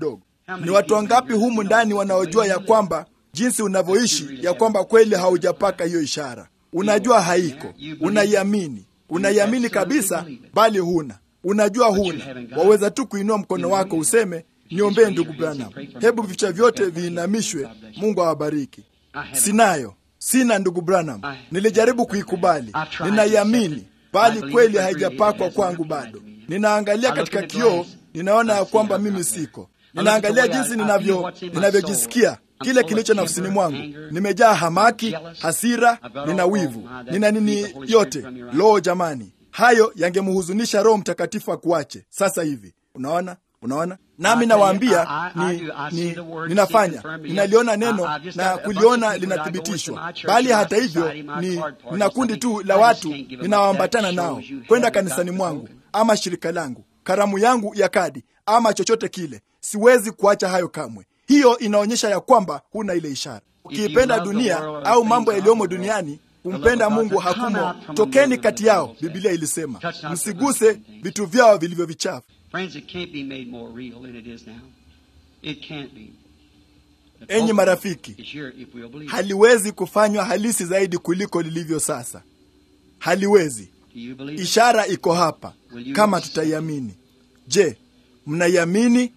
Ni watu wangapi humu ndani wanaojua ya kwamba jinsi unavyoishi ya kwamba kweli haujapaka hiyo ishara? Unajua haiko, unaiamini, unaiamini kabisa, bali huna, unajua huna. Waweza tu kuinua mkono wako useme, niombee ndugu Branham. Hebu vichwa vyote viinamishwe. Mungu awabariki. Sinayo, sina ndugu Branham. Nilijaribu kuikubali, ninaiamini, bali kweli haijapakwa kwangu bado. Ninaangalia katika kioo, ninaona ya kwamba mimi siko. Ninaangalia jinsi ninavyo ninavyojisikia kile kilicho nafsini mwangu. Nimejaa hamaki, hasira, nina wivu, nina nini yote. Loo jamani, hayo yangemhuzunisha Roho Mtakatifu akuache sasa hivi. Unaona, unaona nami nawaambia ni, ni, ninafanya ninaliona neno na kuliona linathibitishwa, bali hata hivyo ni nina kundi tu la watu ninawaambatana nao kwenda kanisani mwangu ama shirika langu, karamu yangu ya kadi ama chochote kile. Siwezi kuacha hayo kamwe. Hiyo inaonyesha ya kwamba huna ile ishara. Ukiipenda dunia au mambo yaliyomo duniani, kumpenda Mungu hakumo. Tokeni kati yao, Biblia ilisema, msiguse vitu vyao vilivyo vichafu. Enyi marafiki, haliwezi kufanywa halisi zaidi kuliko lilivyo sasa. Haliwezi. Ishara iko hapa, kama tutaiamini. Je, mnaiamini?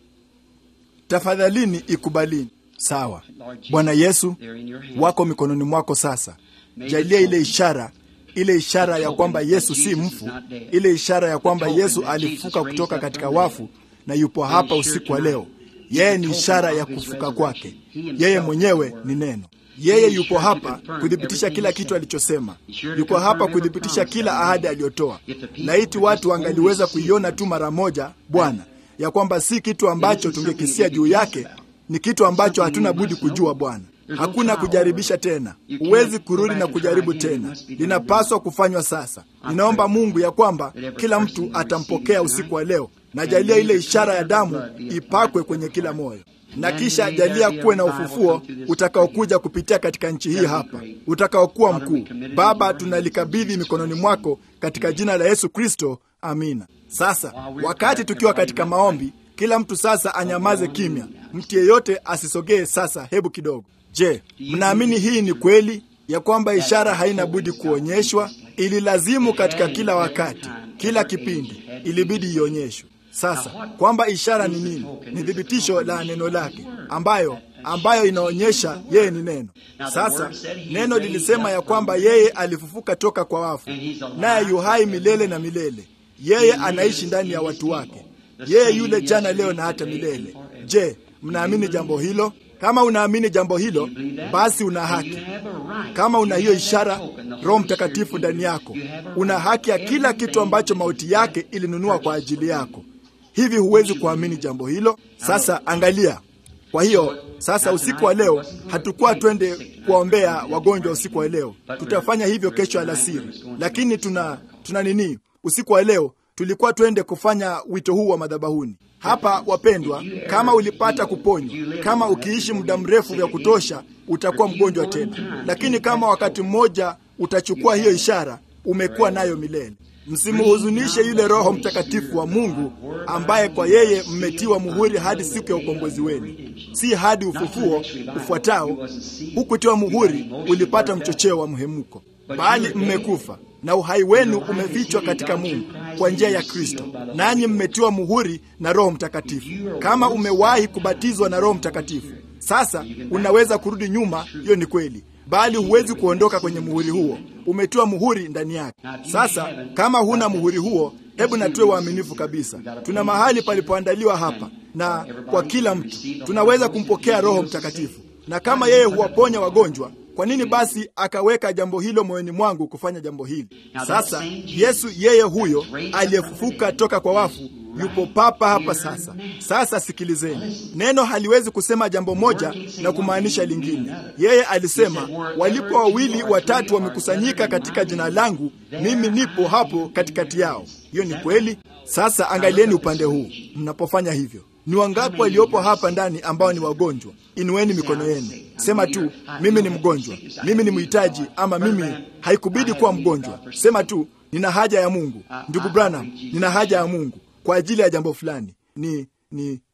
Tafadhalini ikubalini. Sawa. Bwana Yesu, wako mikononi mwako sasa. Jalia ile ishara, ile ishara ya kwamba Yesu si mfu, ile ishara ya kwamba Yesu alifuka kutoka katika wafu na yupo hapa usiku wa leo. Yeye ni ishara ya kufuka kwake. Yeye mwenyewe ni neno. Yeye yupo hapa kuthibitisha kila kitu alichosema. Yuko hapa kuthibitisha kila ahadi aliyotoa. Laiti watu wangaliweza kuiona tu mara moja, Bwana, ya kwamba si kitu ambacho tungekisia juu yake, ni kitu ambacho hatuna budi kujua. Bwana, hakuna kujaribisha tena, huwezi kurudi na kujaribu tena, linapaswa kufanywa sasa. Ninaomba Mungu ya kwamba kila mtu atampokea usiku wa leo, na jalia ile ishara ya damu ipakwe kwenye kila moyo na kisha jalia kuwe na ufufuo utakaokuja kupitia katika nchi hii hapa, utakaokuwa mkuu. Baba, tunalikabidhi mikononi mwako katika jina la Yesu Kristo, amina. Sasa wakati tukiwa katika maombi, kila mtu sasa anyamaze kimya, mtu yeyote asisogee. Sasa hebu kidogo. Je, mnaamini hii ni kweli ya kwamba ishara haina budi kuonyeshwa? Ililazimu katika kila wakati, kila kipindi ilibidi ionyeshwe. Sasa kwamba ishara ni nini? Ni thibitisho la neno lake ambayo ambayo inaonyesha yeye ni neno. Sasa neno lilisema ya kwamba yeye alifufuka toka kwa wafu, naye yu hai milele na milele. Yeye anaishi ndani ya watu wake, yeye yule jana, leo na hata milele. Je, mnaamini jambo hilo? Kama unaamini jambo hilo, basi una haki. Kama una hiyo ishara, Roho Mtakatifu ndani yako, una haki ya kila kitu ambacho mauti yake ilinunua kwa ajili yako. Hivi huwezi kuamini jambo hilo? Sasa angalia. Kwa hiyo sasa, usiku wa leo hatukuwa twende kuwaombea wagonjwa usiku wa leo, tutafanya hivyo kesho alasiri, lakini tuna tuna nini, usiku wa leo tulikuwa twende kufanya wito huu wa madhabahuni hapa. Wapendwa, kama ulipata kuponywa, kama ukiishi muda mrefu vya kutosha, utakuwa mgonjwa tena, lakini kama wakati mmoja utachukua hiyo ishara, umekuwa nayo milele. Msimhuzunishe yule Roho Mtakatifu wa Mungu ambaye kwa yeye mmetiwa muhuri hadi siku ya ukombozi wenu, si hadi ufufuo ufuatao. Hukutiwa muhuri ulipata mchocheo wa mhemuko, bali mmekufa na uhai wenu umefichwa katika Mungu kwa njia ya Kristo, nanyi mmetiwa muhuri na Roho Mtakatifu. Kama umewahi kubatizwa na Roho Mtakatifu, sasa unaweza kurudi nyuma. Hiyo ni kweli bali huwezi kuondoka kwenye muhuri huo, umetiwa muhuri ndani yake. Sasa kama huna muhuri huo, hebu na tuwe waaminifu kabisa. Tuna mahali palipoandaliwa hapa, na kwa kila mtu tunaweza kumpokea Roho Mtakatifu, na kama yeye huwaponya wagonjwa, kwa nini basi akaweka jambo hilo moyoni mwangu kufanya jambo hili? Sasa Yesu yeye huyo aliyefufuka toka kwa wafu yupo papa hapa sasa. Sasa sikilizeni, neno haliwezi kusema jambo moja na kumaanisha lingine. Yeye alisema, walipo wawili watatu wamekusanyika katika jina langu, mimi nipo hapo katikati yao. Hiyo ni kweli. Sasa angalieni upande huu, mnapofanya hivyo ni wangapi waliopo hapa ndani ambao ni wagonjwa? Inueni mikono yenu, sema tu, mimi ni mgonjwa, mimi ni mhitaji, ama mimi haikubidi kuwa mgonjwa. Sema tu, nina haja ya Mungu. Ndugu Branham, nina haja ya Mungu kwa ajili ya jambo fulani. Ni ni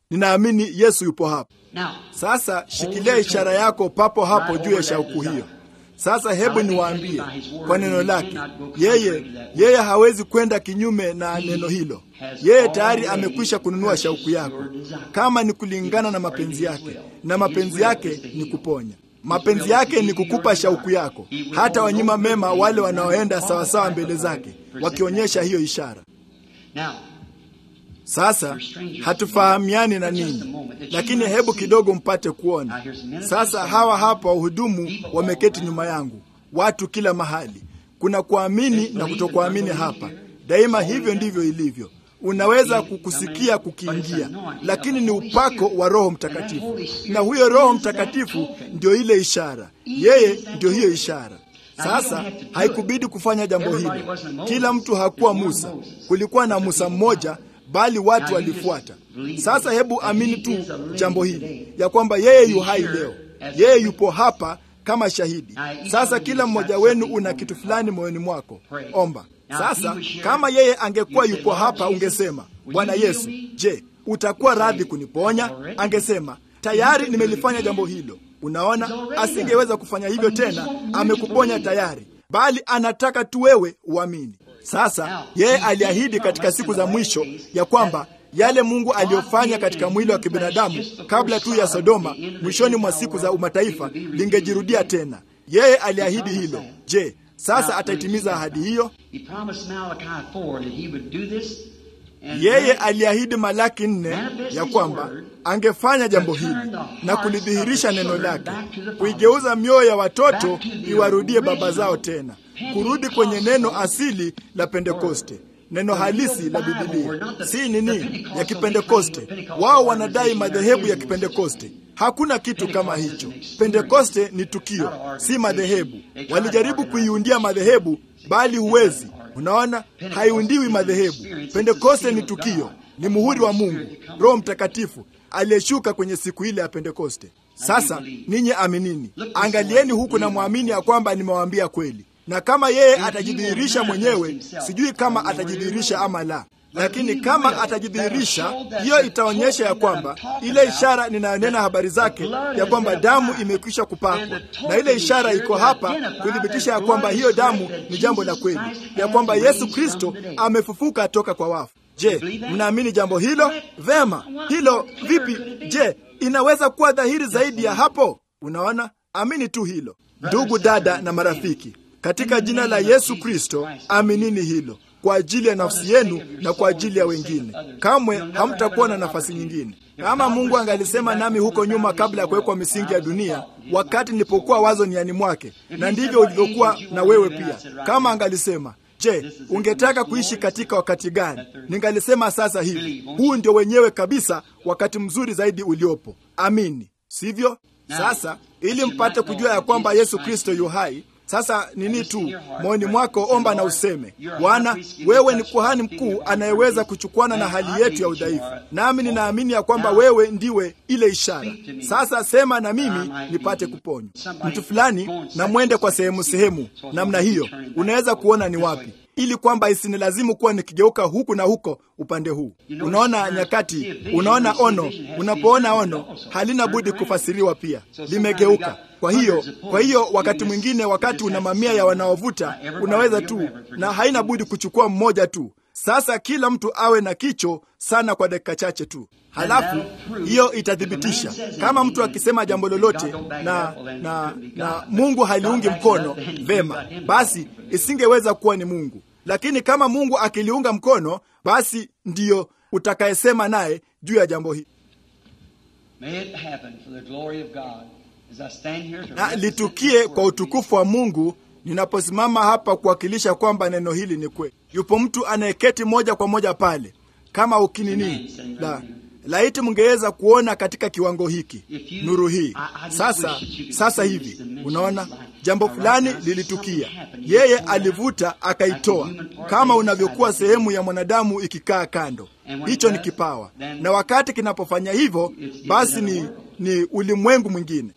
ninaamini Yesu yupo hapa. Sasa shikilia ishara yako papo hapo juu ya shauku hiyo. Sasa hebu niwaambie kwa neno lake, yeye yeye hawezi kwenda kinyume na neno hilo. Yeye tayari amekwisha kununua shauku yako, kama ni kulingana na mapenzi yake, na mapenzi yake ni kuponya. Mapenzi yake ni kukupa shauku yako, hata wanyima mema wale wanaoenda sawasawa mbele zake, wakionyesha hiyo ishara. Sasa hatufahamiani na ninyi, lakini hebu kidogo mpate kuona. Sasa hawa hapa wahudumu wameketi nyuma yangu, watu kila mahali. Kuna kuamini na kutokuamini hapa, daima hivyo ndivyo ilivyo. Unaweza kukusikia kukiingia, lakini ni upako wa Roho Mtakatifu, na huyo Roho Mtakatifu ndio ile ishara, yeye ndio hiyo ishara. Sasa haikubidi kufanya jambo hilo. Kila mtu hakuwa Musa, kulikuwa na Musa mmoja bali watu walifuata. Sasa hebu amini tu jambo hili ya kwamba yeye yu hai leo, yeye yupo hapa kama shahidi. Sasa kila mmoja wenu una kitu fulani moyoni mwako, omba. Sasa kama yeye angekuwa yupo hapa, ungesema Bwana Yesu, je, utakuwa radhi kuniponya? Angesema tayari nimelifanya jambo hilo. Unaona, asingeweza kufanya hivyo tena, amekuponya tayari, bali anataka tu wewe uamini. Sasa yeye aliahidi katika siku za mwisho ya kwamba yale Mungu aliyofanya katika mwili wa kibinadamu kabla tu ya Sodoma, mwishoni mwa siku za umataifa, lingejirudia tena. Yeye aliahidi hilo. Je, sasa ataitimiza ahadi hiyo? Yeye aliahidi Malaki nne ya kwamba angefanya jambo hili na kulidhihirisha neno lake, kuigeuza mioyo ya watoto iwarudie baba zao tena, kurudi kwenye neno asili la Pentekoste, neno halisi la Bibilia, si nini ya Kipentekoste. Wao wanadai madhehebu ya Kipentekoste. Hakuna kitu kama hicho. Pentekoste ni tukio, si madhehebu. Walijaribu kuiundia madhehebu, bali huwezi. Unaona, haiundiwi madhehebu. Pentekoste ni tukio, ni muhuri wa Mungu, Roho Mtakatifu aliyeshuka kwenye siku ile ya Pentekoste. Sasa ninyi aminini, angalieni huku na mwamini ya kwamba nimewaambia kweli. Na kama yeye atajidhihirisha mwenyewe, sijui kama atajidhihirisha ama la, lakini kama atajidhihirisha, hiyo itaonyesha ya kwamba ile ishara ninayonena habari zake ya kwamba damu imekwisha kupakwa, na ile ishara iko hapa kuthibitisha ya kwamba hiyo damu ni jambo la kweli, ya kwamba Yesu Kristo amefufuka toka kwa wafu. Je, mnaamini jambo hilo? Vema, hilo vipi? Je, inaweza kuwa dhahiri zaidi ya hapo? Unaona, amini tu hilo, ndugu, dada na marafiki, katika jina la Yesu Kristo, aminini hilo kwa ajili ya nafsi yenu na kwa ajili ya wengine. Kamwe hamtakuwa na nafasi nyingine. Kama Mungu angalisema nami huko nyuma, kabla ya kuwekwa misingi ya dunia, wakati nilipokuwa wazo niani mwake, na ndivyo ulivyokuwa na wewe pia. Kama angalisema Je, ungetaka kuishi katika wakati gani? Ningalisema sasa hivi, huu ndio wenyewe kabisa wakati mzuri zaidi uliopo. Amini, sivyo? Sasa ili mpate kujua ya kwamba Yesu Kristo yu hai. Sasa nini tu moyoni mwako, omba na useme, Bwana, wewe ni kuhani mkuu anayeweza kuchukuana na hali yetu ya udhaifu, nami ninaamini ya kwamba wewe ndiwe ile ishara. Sasa sema na mimi nipate kuponywa. Mtu fulani na mwende kwa sehemu sehemu namna hiyo, unaweza kuona ni wapi ili kwamba isinilazimu kuwa nikigeuka huku na huko upande huu. Unaona nyakati, unaona ono. Unapoona ono, halina budi kufasiriwa pia, limegeuka. Kwa hiyo, kwa hiyo wakati mwingine, wakati una mamia ya wanaovuta, unaweza tu na haina budi kuchukua mmoja tu. Sasa kila mtu awe na kicho sana kwa dakika chache tu, halafu hiyo itathibitisha kama mtu akisema jambo lolote na, na, na Mungu haliungi mkono vema, basi isingeweza kuwa ni Mungu lakini kama Mungu akiliunga mkono, basi ndiyo utakayesema naye juu ya jambo hili, na litukie kwa utukufu wa Mungu. Ninaposimama hapa kuwakilisha kwamba neno hili ni kweli. Yupo mtu anayeketi moja kwa moja pale, kama ukinini la laiti mngeweza kuona katika kiwango hiki nuru hii sasa. Sasa hivi unaona jambo fulani lilitukia, yeye alivuta akaitoa, kama unavyokuwa sehemu ya mwanadamu ikikaa kando. Hicho ni kipawa, na wakati kinapofanya hivyo, basi ni, ni ulimwengu mwingine.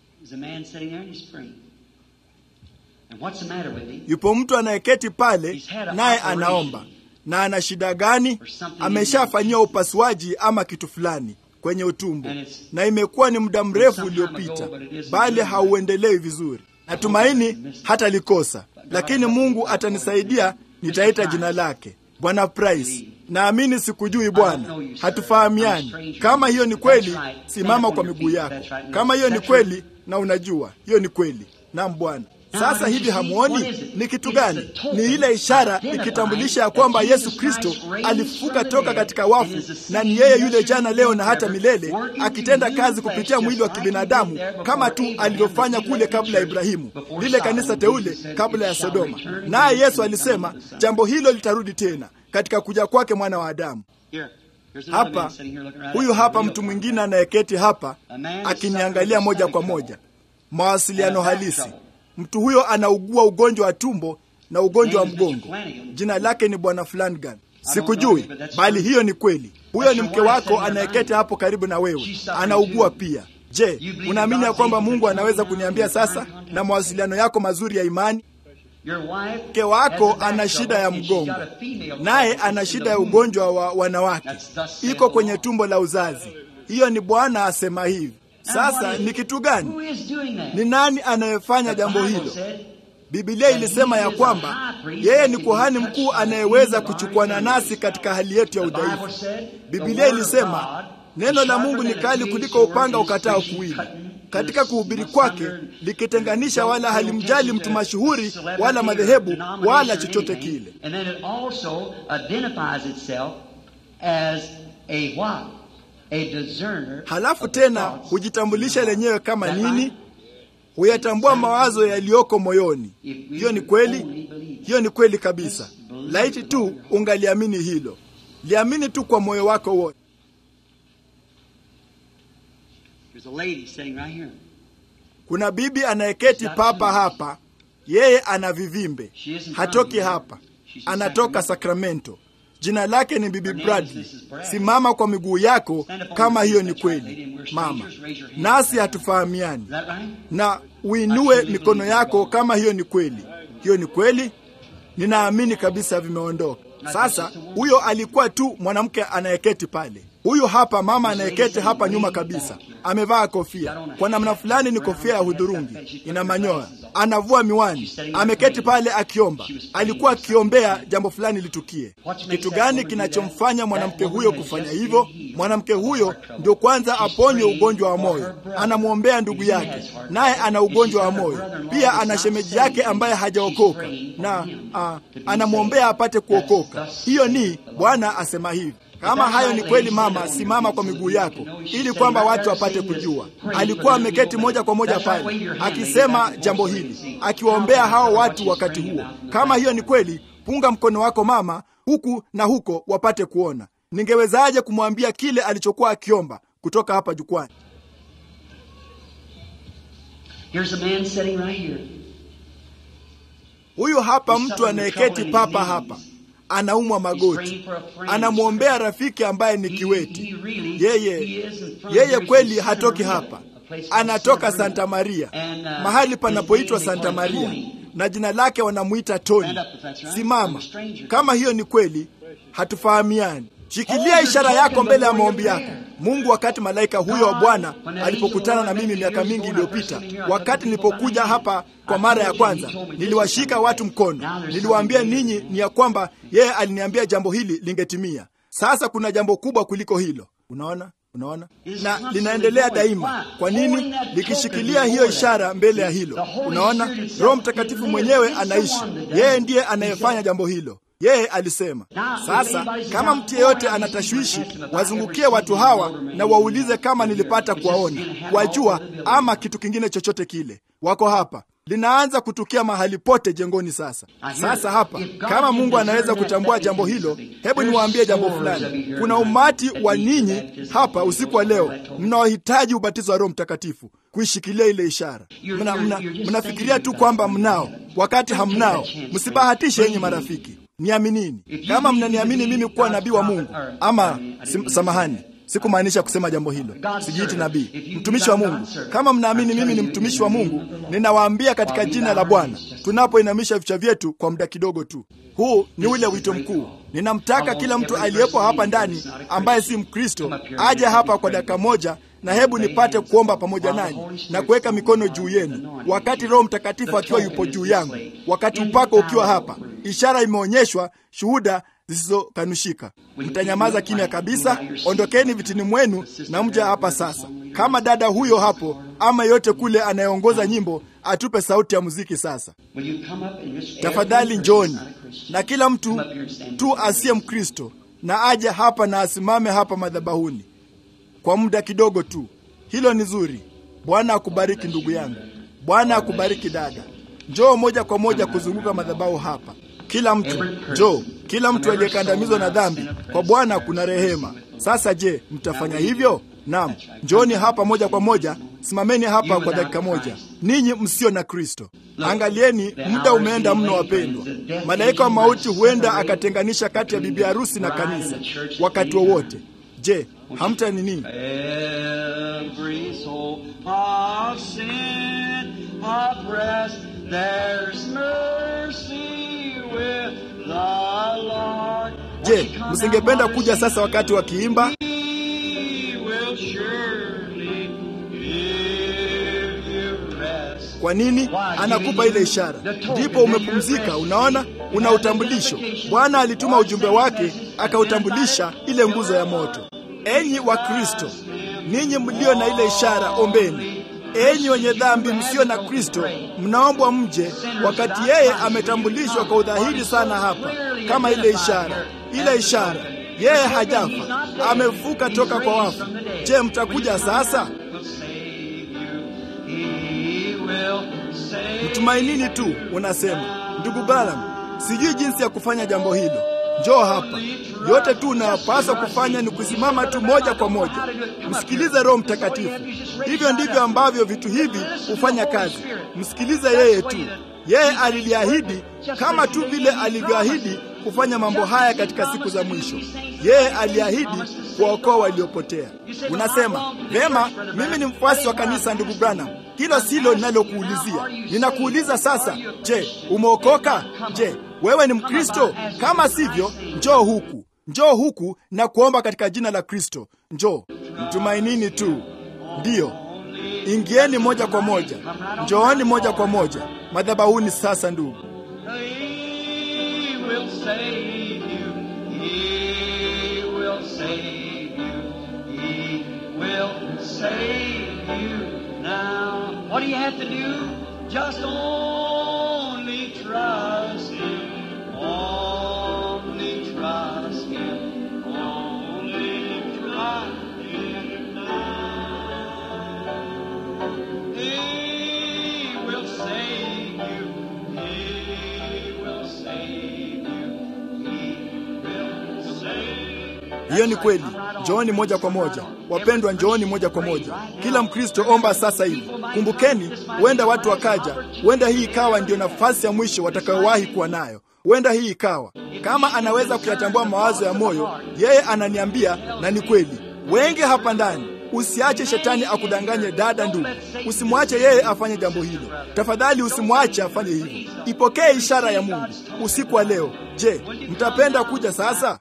Yupo mtu anayeketi pale, naye anaomba na ana shida gani? Ameshafanyiwa upasuaji ama kitu fulani, kwenye utumbo, na imekuwa ni muda mrefu uliopita, bali hauendelei vizuri. Natumaini hata likosa, lakini Mungu atanisaidia. Nitaita jina lake Bwana Price. Naamini sikujui Bwana, hatufahamiani. Kama hiyo ni kweli, simama kwa miguu yako. Kama hiyo ni kweli, na unajua hiyo ni kweli. Naam Bwana. Sasa hivi hamuoni ni kitu gani? Ni ile ishara ikitambulisha ya kwamba Yesu Kristo alifufuka toka katika wafu, na ni yeye yule jana, leo na hata milele, akitenda kazi kupitia mwili wa kibinadamu kama tu alivyofanya kule kabla ya Ibrahimu, lile kanisa teule kabla ya Sodoma. Naye Yesu alisema jambo hilo litarudi tena katika kuja kwake mwana wa Adamu. Hapa huyu hapa mtu mwingine anayeketi hapa akiniangalia moja kwa moja, mawasiliano halisi. Mtu huyo anaugua ugonjwa wa tumbo na ugonjwa wa mgongo. Jina lake ni bwana Flanagan. Sikujui, bali hiyo ni kweli. Huyo ni mke wako anayeketi hapo karibu na wewe, anaugua pia. Je, unaamini ya kwamba Mungu anaweza kuniambia sasa na mawasiliano yako mazuri ya imani? Mke wako ana shida ya mgongo, naye ana shida ya ugonjwa wa wanawake, iko kwenye tumbo la uzazi. Hiyo ni Bwana asema hivi. Sasa ni kitu gani? Ni nani anayefanya jambo hilo? Biblia ilisema ya kwamba yeye ni kuhani mkuu anayeweza kuchukuana nasi katika hali yetu ya udhaifu. Biblia ilisema neno la Mungu ni kali kuliko upanga ukatao kuwili, katika kuhubiri kwake likitenganisha, wala halimjali mtu mashuhuri wala madhehebu wala chochote kile. Halafu tena hujitambulisha lenyewe kama nini? Huyatambua mawazo yaliyoko moyoni. Hiyo ni kweli, hiyo ni kweli kabisa. Laiti tu ungaliamini hilo, liamini tu kwa moyo wako wote. Kuna bibi anayeketi papa hapa, yeye ana vivimbe, hatoki hapa, anatoka Sacramento. Jina lake ni Bibi Bradley. Simama kwa miguu yako kama hiyo ni kweli, mama, nasi hatufahamiani, na uinue mikono yako kama hiyo ni kweli. Hiyo ni kweli, ninaamini kabisa vimeondoka. Sasa huyo alikuwa tu mwanamke anayeketi pale. Huyu hapa mama anayeketi hapa nyuma kabisa, amevaa kofia. Kwa namna fulani ni kofia ya hudhurungi, ina manyoya, anavua miwani, ameketi pale akiomba. Alikuwa akiombea jambo fulani litukie. Kitu gani kinachomfanya mwanamke huyo kufanya hivyo? Mwanamke huyo ndio kwanza aponywe ugonjwa wa moyo, anamwombea ndugu yake, naye ana ugonjwa wa moyo pia. Ana shemeji yake ambaye hajaokoka na a, anamwombea apate kuokoka. Hiyo ni Bwana asema hivi. Kama hayo ni kweli, mama, simama kwa miguu yako ili kwamba watu wapate kujua. Alikuwa ameketi moja kwa moja pale akisema jambo hili, akiwaombea hao watu wakati huo. Kama hiyo ni kweli, punga mkono wako mama, huku na huko wapate kuona. Ningewezaje kumwambia kile alichokuwa akiomba kutoka hapa jukwani? Huyu hapa mtu anayeketi papa hapa anaumwa magoti, anamwombea rafiki ambaye ni kiweti. Yeye yeye kweli hatoki hapa, anatoka Santa Maria, mahali panapoitwa Santa Maria, na jina lake wanamuita Toni. Simama kama hiyo ni kweli, hatufahamiani. Shikilia ishara yako mbele ya maombi yako. Mungu, wakati malaika huyo wa Bwana alipokutana na mimi miaka mingi iliyopita, wakati nilipokuja hapa kwa mara ya kwanza, niliwashika watu mkono, niliwaambia ninyi ni ya kwamba yeye aliniambia jambo hili lingetimia. Sasa kuna jambo kubwa kuliko hilo. Unaona, unaona, na linaendelea daima. Kwa nini? Likishikilia hiyo ishara mbele ya hilo. Unaona, Roho Mtakatifu mwenyewe anaishi, yeye ndiye anayefanya jambo hilo. Yeye alisema. Sasa kama mtu yeyote anatashwishi, wazungukie watu hawa na waulize kama nilipata kuwaona, kuwajua, ama kitu kingine chochote kile. Wako hapa, linaanza kutukia mahali pote jengoni. Sasa sasa hapa, kama Mungu anaweza kutambua jambo hilo, hebu niwaambie jambo fulani. Kuna umati wa ninyi hapa usiku wa leo mnaohitaji ubatizo wa Roho Mtakatifu, kuishikilia ile ishara. Mnafikiria mna, tu kwamba mnao, wakati hamnao. Msibahatishe yenye marafiki Niaminini. Kama mnaniamini mimi kuwa nabii wa Mungu, ama sim, samahani, sikumaanisha kusema jambo hilo. Sijiiti nabii, mtumishi wa Mungu. Kama mnaamini mimi ni mtumishi wa Mungu, ninawaambia katika jina la Bwana, tunapoinamisha vichwa vyetu kwa muda kidogo tu. Huu ni ule wito mkuu. Ninamtaka kila mtu aliyepo hapa ndani ambaye si Mkristo aje hapa kwa dakika moja na hebu nipate kuomba pamoja nanyi na kuweka mikono juu yenu, wakati Roho Mtakatifu akiwa yupo juu yangu, wakati upako ukiwa hapa. Ishara imeonyeshwa, shuhuda zisizokanushika. Mtanyamaza kimya kabisa, ondokeni vitini mwenu na mja hapa sasa. Kama dada huyo hapo ama yote kule anayeongoza nyimbo atupe sauti ya muziki sasa. Tafadhali njooni, na kila mtu tu asiye Mkristo na aje hapa na asimame hapa madhabahuni kwa muda kidogo tu. Hilo ni zuri. Bwana akubariki ndugu yangu. Bwana akubariki dada. Njoo moja kwa moja kuzunguka madhabahu hapa. Kila mtu njoo, kila mtu aliyekandamizwa na dhambi, kwa Bwana kuna rehema. Sasa je, mtafanya hivyo? Naam, njooni hapa moja kwa moja. Simameni hapa kwa dakika moja, ninyi msio na Kristo. Angalieni, muda umeenda mno, wapendwa. Malaika wa mauti huenda akatenganisha kati ya bibi harusi na kanisa wakati wowote. Je, hamta ni nini? Je, msingependa kuja sasa wakati wakiimba? Kwa nini? Anakupa ile ishara, ndipo umepumzika. Unaona, una utambulisho. Bwana alituma ujumbe wake akautambulisha ile nguzo ya moto. Enyi wa Kristo, ninyi mlio na ile ishara, ombeni. Enyi wenye dhambi msio na Kristo, mnaombwa mje, wakati yeye ametambulishwa kwa udhahiri sana hapa, kama ile ishara. Ile ishara, yeye hajafa, amefuka toka kwa wafu. Je, mtakuja sasa? Mtumainini tu. Unasema, ndugu Branham, sijui jinsi ya kufanya jambo hilo. Njoo hapa. Yote tu unayopaswa kufanya ni kusimama tu moja kwa moja, msikilize Roho Mtakatifu. Hivyo ndivyo ambavyo vitu hivi hufanya kazi. Msikilize yeye tu. Yeye aliliahidi kama tu vile alivyoahidi kufanya mambo haya katika siku za mwisho. Yeye aliahidi kuwaokoa waliopotea. Unasema vema, mimi ni mfuasi wa kanisa, ndugu Branham. Hilo silo ninalokuulizia. Ninakuuliza sasa, je, umeokoka? Je, wewe ni Mkristo? Kama sivyo, njoo huku, njoo huku na kuomba katika jina la Kristo. Njoo, mtumainini tu. Ndiyo, ingieni moja kwa moja, njooni moja kwa moja madhabahuni sasa, ndugu. What do you have to do? Just only trust Him. Only trust Him. Only trust Him now. He will save you. He will save you. He will save you. Hiyo ni kweli. Njooni moja kwa moja, wapendwa, njooni moja kwa moja. Kila Mkristo omba sasa hivi. Kumbukeni, huenda watu wakaja, huenda hii ikawa ndio nafasi ya mwisho watakayowahi kuwa nayo. Huenda hii ikawa kama anaweza kuyatambua mawazo ya moyo, yeye ananiambia, na ni kweli. Wengi hapa ndani, usiache shetani akudanganye. Dada, ndugu, usimwache yeye afanye jambo hilo. Tafadhali usimwache afanye hivyo. Ipokee ishara ya Mungu usiku wa leo. Je, mtapenda kuja sasa?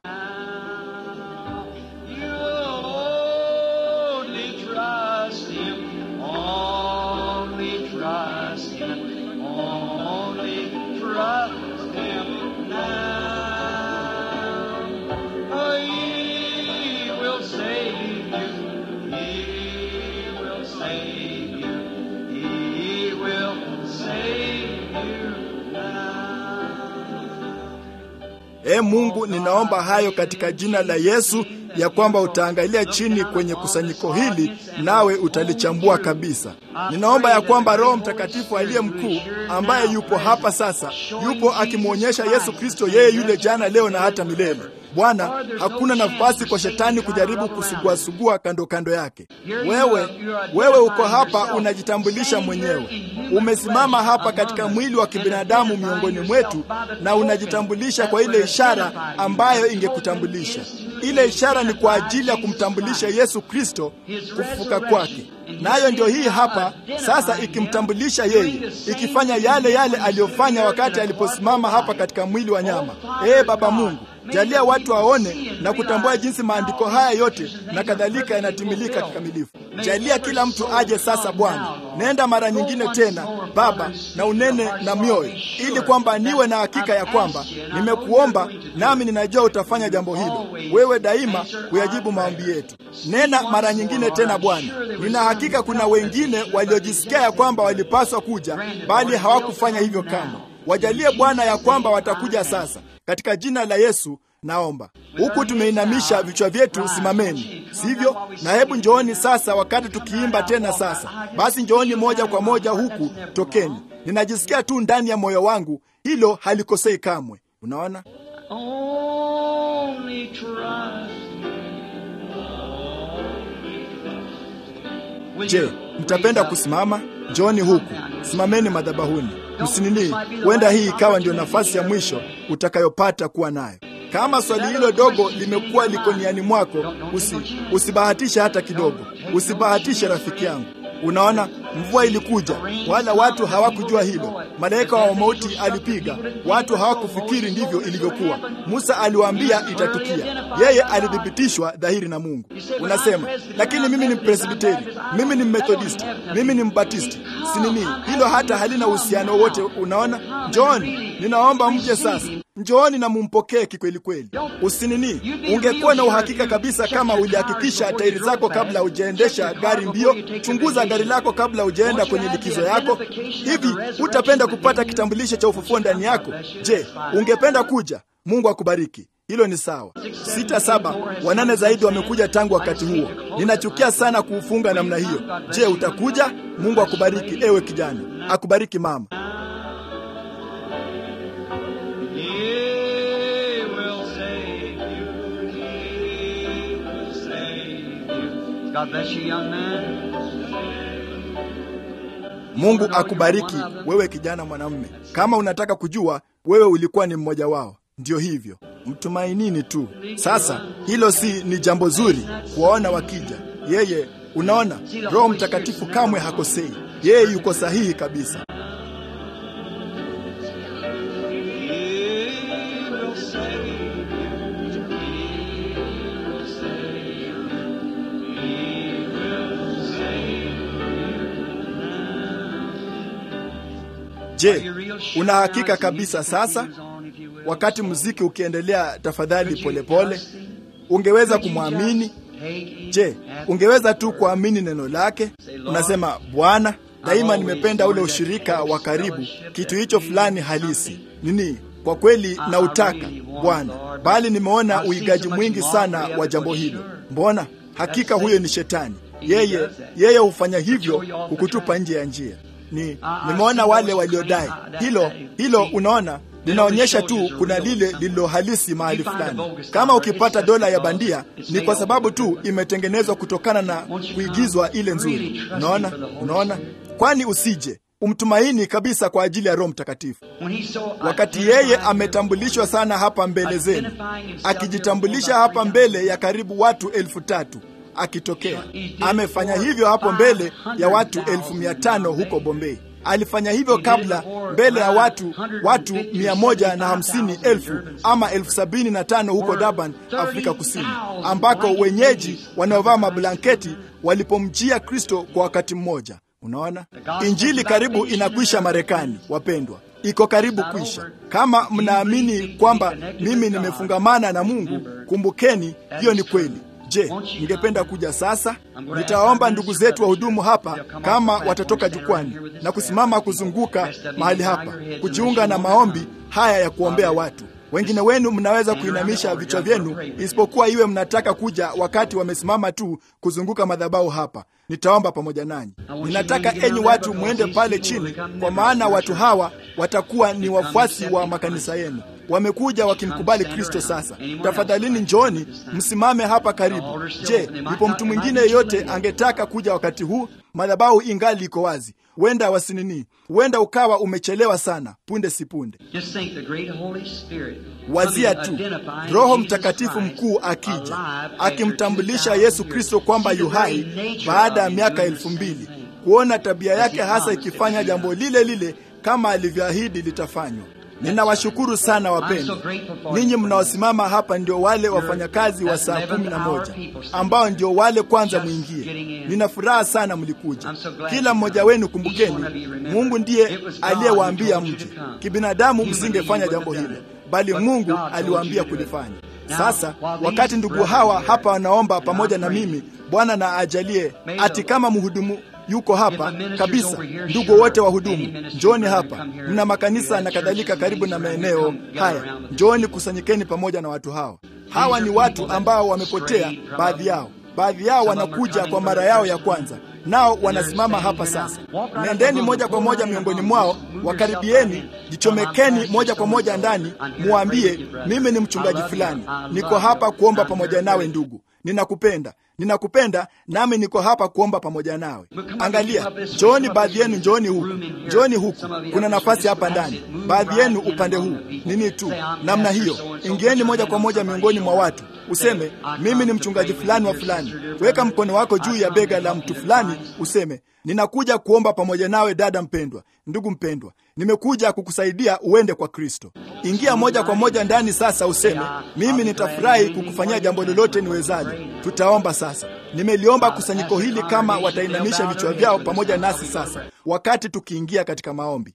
Only trust Him. Only trust Him. Only trust Him now. Oh, He will save you. He will save you. He will save you now. E Mungu, ninaomba hayo katika jina la Yesu, ya kwamba utaangalia chini kwenye kusanyiko hili nawe utalichambua kabisa. Ninaomba ya kwamba Roho Mtakatifu aliye mkuu ambaye yupo hapa sasa, yupo akimwonyesha Yesu Kristo, yeye yule jana, leo na hata milele. Bwana, hakuna nafasi kwa shetani kujaribu kusuguasugua kando kando yake. Wewe, wewe uko hapa unajitambulisha mwenyewe. Umesimama hapa katika mwili wa kibinadamu miongoni mwetu na unajitambulisha kwa ile ishara ambayo ingekutambulisha. Ile ishara ni kwa ajili ya kumtambulisha Yesu Kristo kufufuka kwake. Nayo ndio hii hapa sasa, ikimtambulisha yeye, ikifanya yale yale aliyofanya wakati aliposimama hapa katika mwili wa nyama. Ee Baba Mungu, jalia watu waone na kutambua jinsi maandiko haya yote na kadhalika yanatimilika kikamilifu. Jalia kila mtu aje sasa, Bwana. Nenda mara nyingine tena Baba, na unene na mioyo, ili kwamba niwe na hakika ya kwamba nimekuomba, nami ninajua utafanya jambo hilo. Wewe daima huyajibu maombi yetu. Nena mara nyingine tena Bwana. Nina hakika kuna wengine waliojisikia ya kwamba walipaswa kuja, bali hawakufanya hivyo kamwe. Wajalie Bwana ya kwamba watakuja sasa, katika jina la Yesu naomba. Huku tumeinamisha vichwa vyetu, simameni, sivyo? Na hebu njooni sasa, wakati tukiimba tena sasa. Basi njooni moja kwa moja huku, tokeni. Ninajisikia tu ndani ya moyo wangu, hilo halikosei kamwe. Unaona, Only trust me. je, mtapenda kusimama? Njooni huku, simameni madhabahuni, msinini. Huenda hii ikawa ndio nafasi ya mwisho utakayopata kuwa nayo. Kama swali hilo dogo limekuwa liko niani mwako, usi usibahatishe hata kidogo, usibahatishe rafiki yangu. Unaona, mvua ilikuja, wala watu hawakujua hilo. Malaika wa mauti alipiga, watu hawakufikiri ndivyo ilivyokuwa. Musa aliwaambia itatukia, yeye alithibitishwa dhahiri na Mungu. Unasema, lakini mimi ni Presbiteri, mimi ni Methodisti, mimi ni Mbatisti, sinini. Hilo hata halina uhusiano wote. Unaona, njooni, ninaomba mje sasa Njooni na mumpokee kikweli kweli. Usinini, ungekuwa na uhakika kabisa kama ulihakikisha tairi zako kabla hujaendesha gari mbio. Chunguza gari lako kabla hujaenda kwenye likizo yako. Hivi hutapenda kupata kitambulisho cha ufufuo ndani yako? Je, ungependa kuja? Mungu akubariki. Hilo ni sawa. Sita, saba, wanane zaidi wamekuja tangu wakati huo. Ninachukia sana kuufunga namna hiyo. Je, utakuja? Mungu akubariki, ewe kijana, akubariki mama. He will save you. He will save you. God bless you, young man. Mungu akubariki wewe kijana mwanamume. Kama unataka kujua, wewe ulikuwa ni mmoja wao. Ndiyo hivyo, mtumainini tu. Sasa hilo si ni jambo zuri kuwaona wakija. Yeye, unaona, Roho Mtakatifu kamwe hakosei. Yeye yuko sahihi kabisa. He will save you. He will save you. He will save Je, you. You're real sure una now, hakika so kabisa you can sasa? continue on if you will. Wakati muziki ukiendelea, tafadhali polepole, ungeweza Could you kumwamini? just take it Je, at ungeweza tu kuamini neno lake? Unasema, Bwana, daima nimependa ule ushirika wa karibu, kitu hicho fulani halisi nini kwa kweli na utaka Bwana, bali nimeona uigaji mwingi sana wa jambo hilo. Mbona hakika huyo ni shetani. Yeye yeye hufanya hivyo kukutupa nje ya njia. Ni nimeona wale waliodai hilo hilo, unaona linaonyesha tu kuna lile lililo halisi mahali fulani. Kama ukipata dola ya bandia ni kwa sababu tu imetengenezwa kutokana na kuigizwa ile nzuri. Unaona, unaona, kwani usije umtumaini kabisa kwa ajili ya Roho Mtakatifu. When he's so Wakati yeye ametambulishwa sana hapa mbele zenu, akijitambulisha hapa mbele ya karibu watu elfu tatu akitokea. Amefanya hivyo hapo mbele ya watu elfu mia tano huko Bombay. Alifanya hivyo kabla mbele ya watu watu mia moja na hamsini elfu ama elfu sabini na tano huko Durban, Afrika Kusini, ambako wenyeji wanaovaa mablanketi walipomjia Kristo kwa wakati mmoja. Unaona, injili karibu inakwisha Marekani, wapendwa, iko karibu kwisha. Kama mnaamini kwamba mimi nimefungamana na Mungu, kumbukeni hiyo ni kweli. Je, ningependa kuja sasa? Nitawaomba ndugu zetu wahudumu hapa kama watatoka jukwani na kusimama kuzunguka mahali hapa kujiunga na maombi haya ya kuombea watu. Wengine wenu mnaweza kuinamisha vichwa vyenu, isipokuwa iwe mnataka kuja wakati wamesimama tu kuzunguka madhabahu hapa. Nitaomba pamoja nanyi. Ninataka enyi watu mwende pale chini, kwa maana watu hawa watakuwa ni wafuasi wa makanisa yenu. wamekuja wakimkubali Kristo. Sasa tafadhalini, njoni msimame hapa karibu. Je, yupo mtu mwingine yeyote angetaka kuja wakati huu? Madhabahu ingali iko wazi. Huenda wasinini, huenda ukawa umechelewa sana, punde si punde. Wazia tu Roho Mtakatifu mkuu akija akimtambulisha Yesu Kristo kwamba yuhai baada ya miaka elfu mbili kuona tabia yake hasa ikifanya jambo lile lile kama alivyoahidi litafanywa. Ninawashukuru sana wapendwa, ninyi mnaosimama hapa ndio wale wafanyakazi wa saa kumi na moja ambao ndio wale kwanza mwingie. Nina furaha sana mlikuja, kila mmoja wenu. Kumbukeni, Mungu ndiye aliyewaambia mje. Kibinadamu msingefanya jambo hilo, bali Mungu aliwaambia kulifanya. Sasa wakati ndugu hawa hapa wanaomba pamoja na mimi, Bwana na ajalie ati kama mhudumu yuko hapa kabisa. Ndugu wote wahudumu, njooni hapa. Mna makanisa na kadhalika karibu na maeneo haya, njooni, kusanyikeni pamoja na watu hawa. Hawa ni watu ambao wamepotea, baadhi yao baadhi yao wanakuja kwa mara yao ya kwanza, nao wanasimama hapa sasa. Nendeni moja kwa moja miongoni mwao, wakaribieni, jichomekeni moja kwa moja ndani, muambie, mimi ni mchungaji fulani, niko hapa kuomba pamoja nawe ndugu, ninakupenda ninakupenda nami niko hapa kuomba pamoja nawe. Angalia, njooni baadhi yenu, njooni huku, njooni huku, kuna nafasi hapa ndani. Baadhi yenu upande huu, nini tu namna hiyo. Ingieni moja kwa moja miongoni mwa watu, useme mimi ni mchungaji fulani wa fulani. Weka mkono wako juu ya bega la mtu fulani, useme ninakuja kuomba pamoja nawe, dada mpendwa, ndugu mpendwa, nimekuja kukusaidia uende kwa Kristo. Ingia moja kwa moja ndani sasa, useme mimi nitafurahi kukufanyia jambo lolote niwezalo. Tutaomba sasa. Nimeliomba kusanyiko hili kama watainamisha vichwa vyao pamoja nasi sasa, wakati tukiingia katika maombi.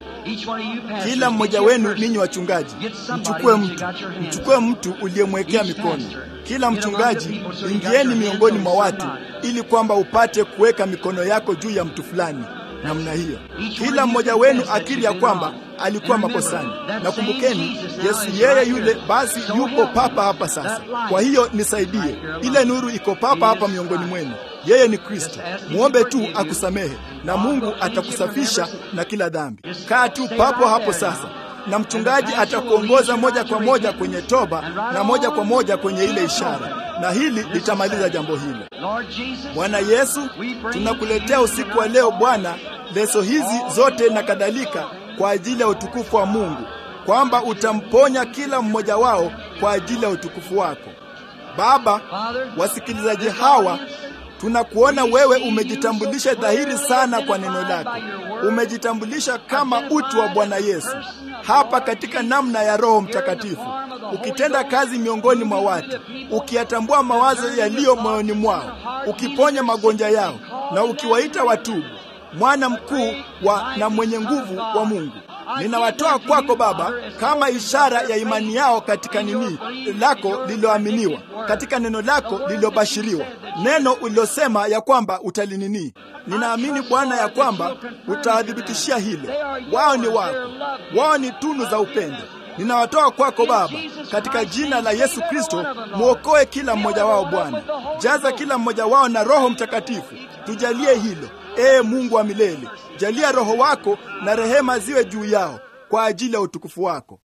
Kila mmoja wenu ninyi wachungaji, mchukue mtu, mchukue mtu uliyemwekea mikono. Kila mchungaji, ingieni miongoni mwa watu, ili kwamba upate kuweka mikono yako juu ya mtu fulani namna hiyo, kila mmoja wenu akili ya kwamba alikuwa makosani. Na kumbukeni, Yesu yeye yule basi yupo papa hapa sasa. Kwa hiyo nisaidie, ile nuru iko papa hapa miongoni mwenu. Yeye ni Kristo. Muombe tu akusamehe, na Mungu atakusafisha na kila dhambi. Kaa tu papo hapo sasa, na mchungaji atakuongoza moja kwa moja kwenye toba na moja kwa moja kwenye ile ishara, na hili litamaliza jambo hilo. Bwana Yesu, tunakuletea usiku wa leo Bwana leso hizi zote na kadhalika kwa ajili ya utukufu wa Mungu, kwamba utamponya kila mmoja wao kwa ajili ya utukufu wako Baba. Wasikilizaji hawa tunakuona wewe umejitambulisha dhahiri sana kwa neno lako, umejitambulisha kama utu wa Bwana Yesu hapa katika namna ya Roho Mtakatifu, ukitenda kazi miongoni mwa watu, ukiyatambua mawazo yaliyo moyoni mwao, ukiponya magonjwa yao na ukiwaita watubu. Mwana mkuu wa na mwenye nguvu wa Mungu, ninawatoa kwako Baba kama ishara ya imani yao katika nini lako lililoaminiwa, katika neno lako lililobashiriwa, neno ulilosema ya kwamba utalinini. Ninaamini Bwana ya kwamba utawadhibitishia hilo. Wao ni wako, wao ni tunu za upendo. Ninawatoa kwako Baba katika jina la Yesu Kristo. Mwokoe kila mmoja wao Bwana, jaza kila mmoja wao na Roho Mtakatifu. Tujalie hilo Ee Mungu wa milele, jalia Roho wako na rehema ziwe juu yao kwa ajili ya utukufu wako.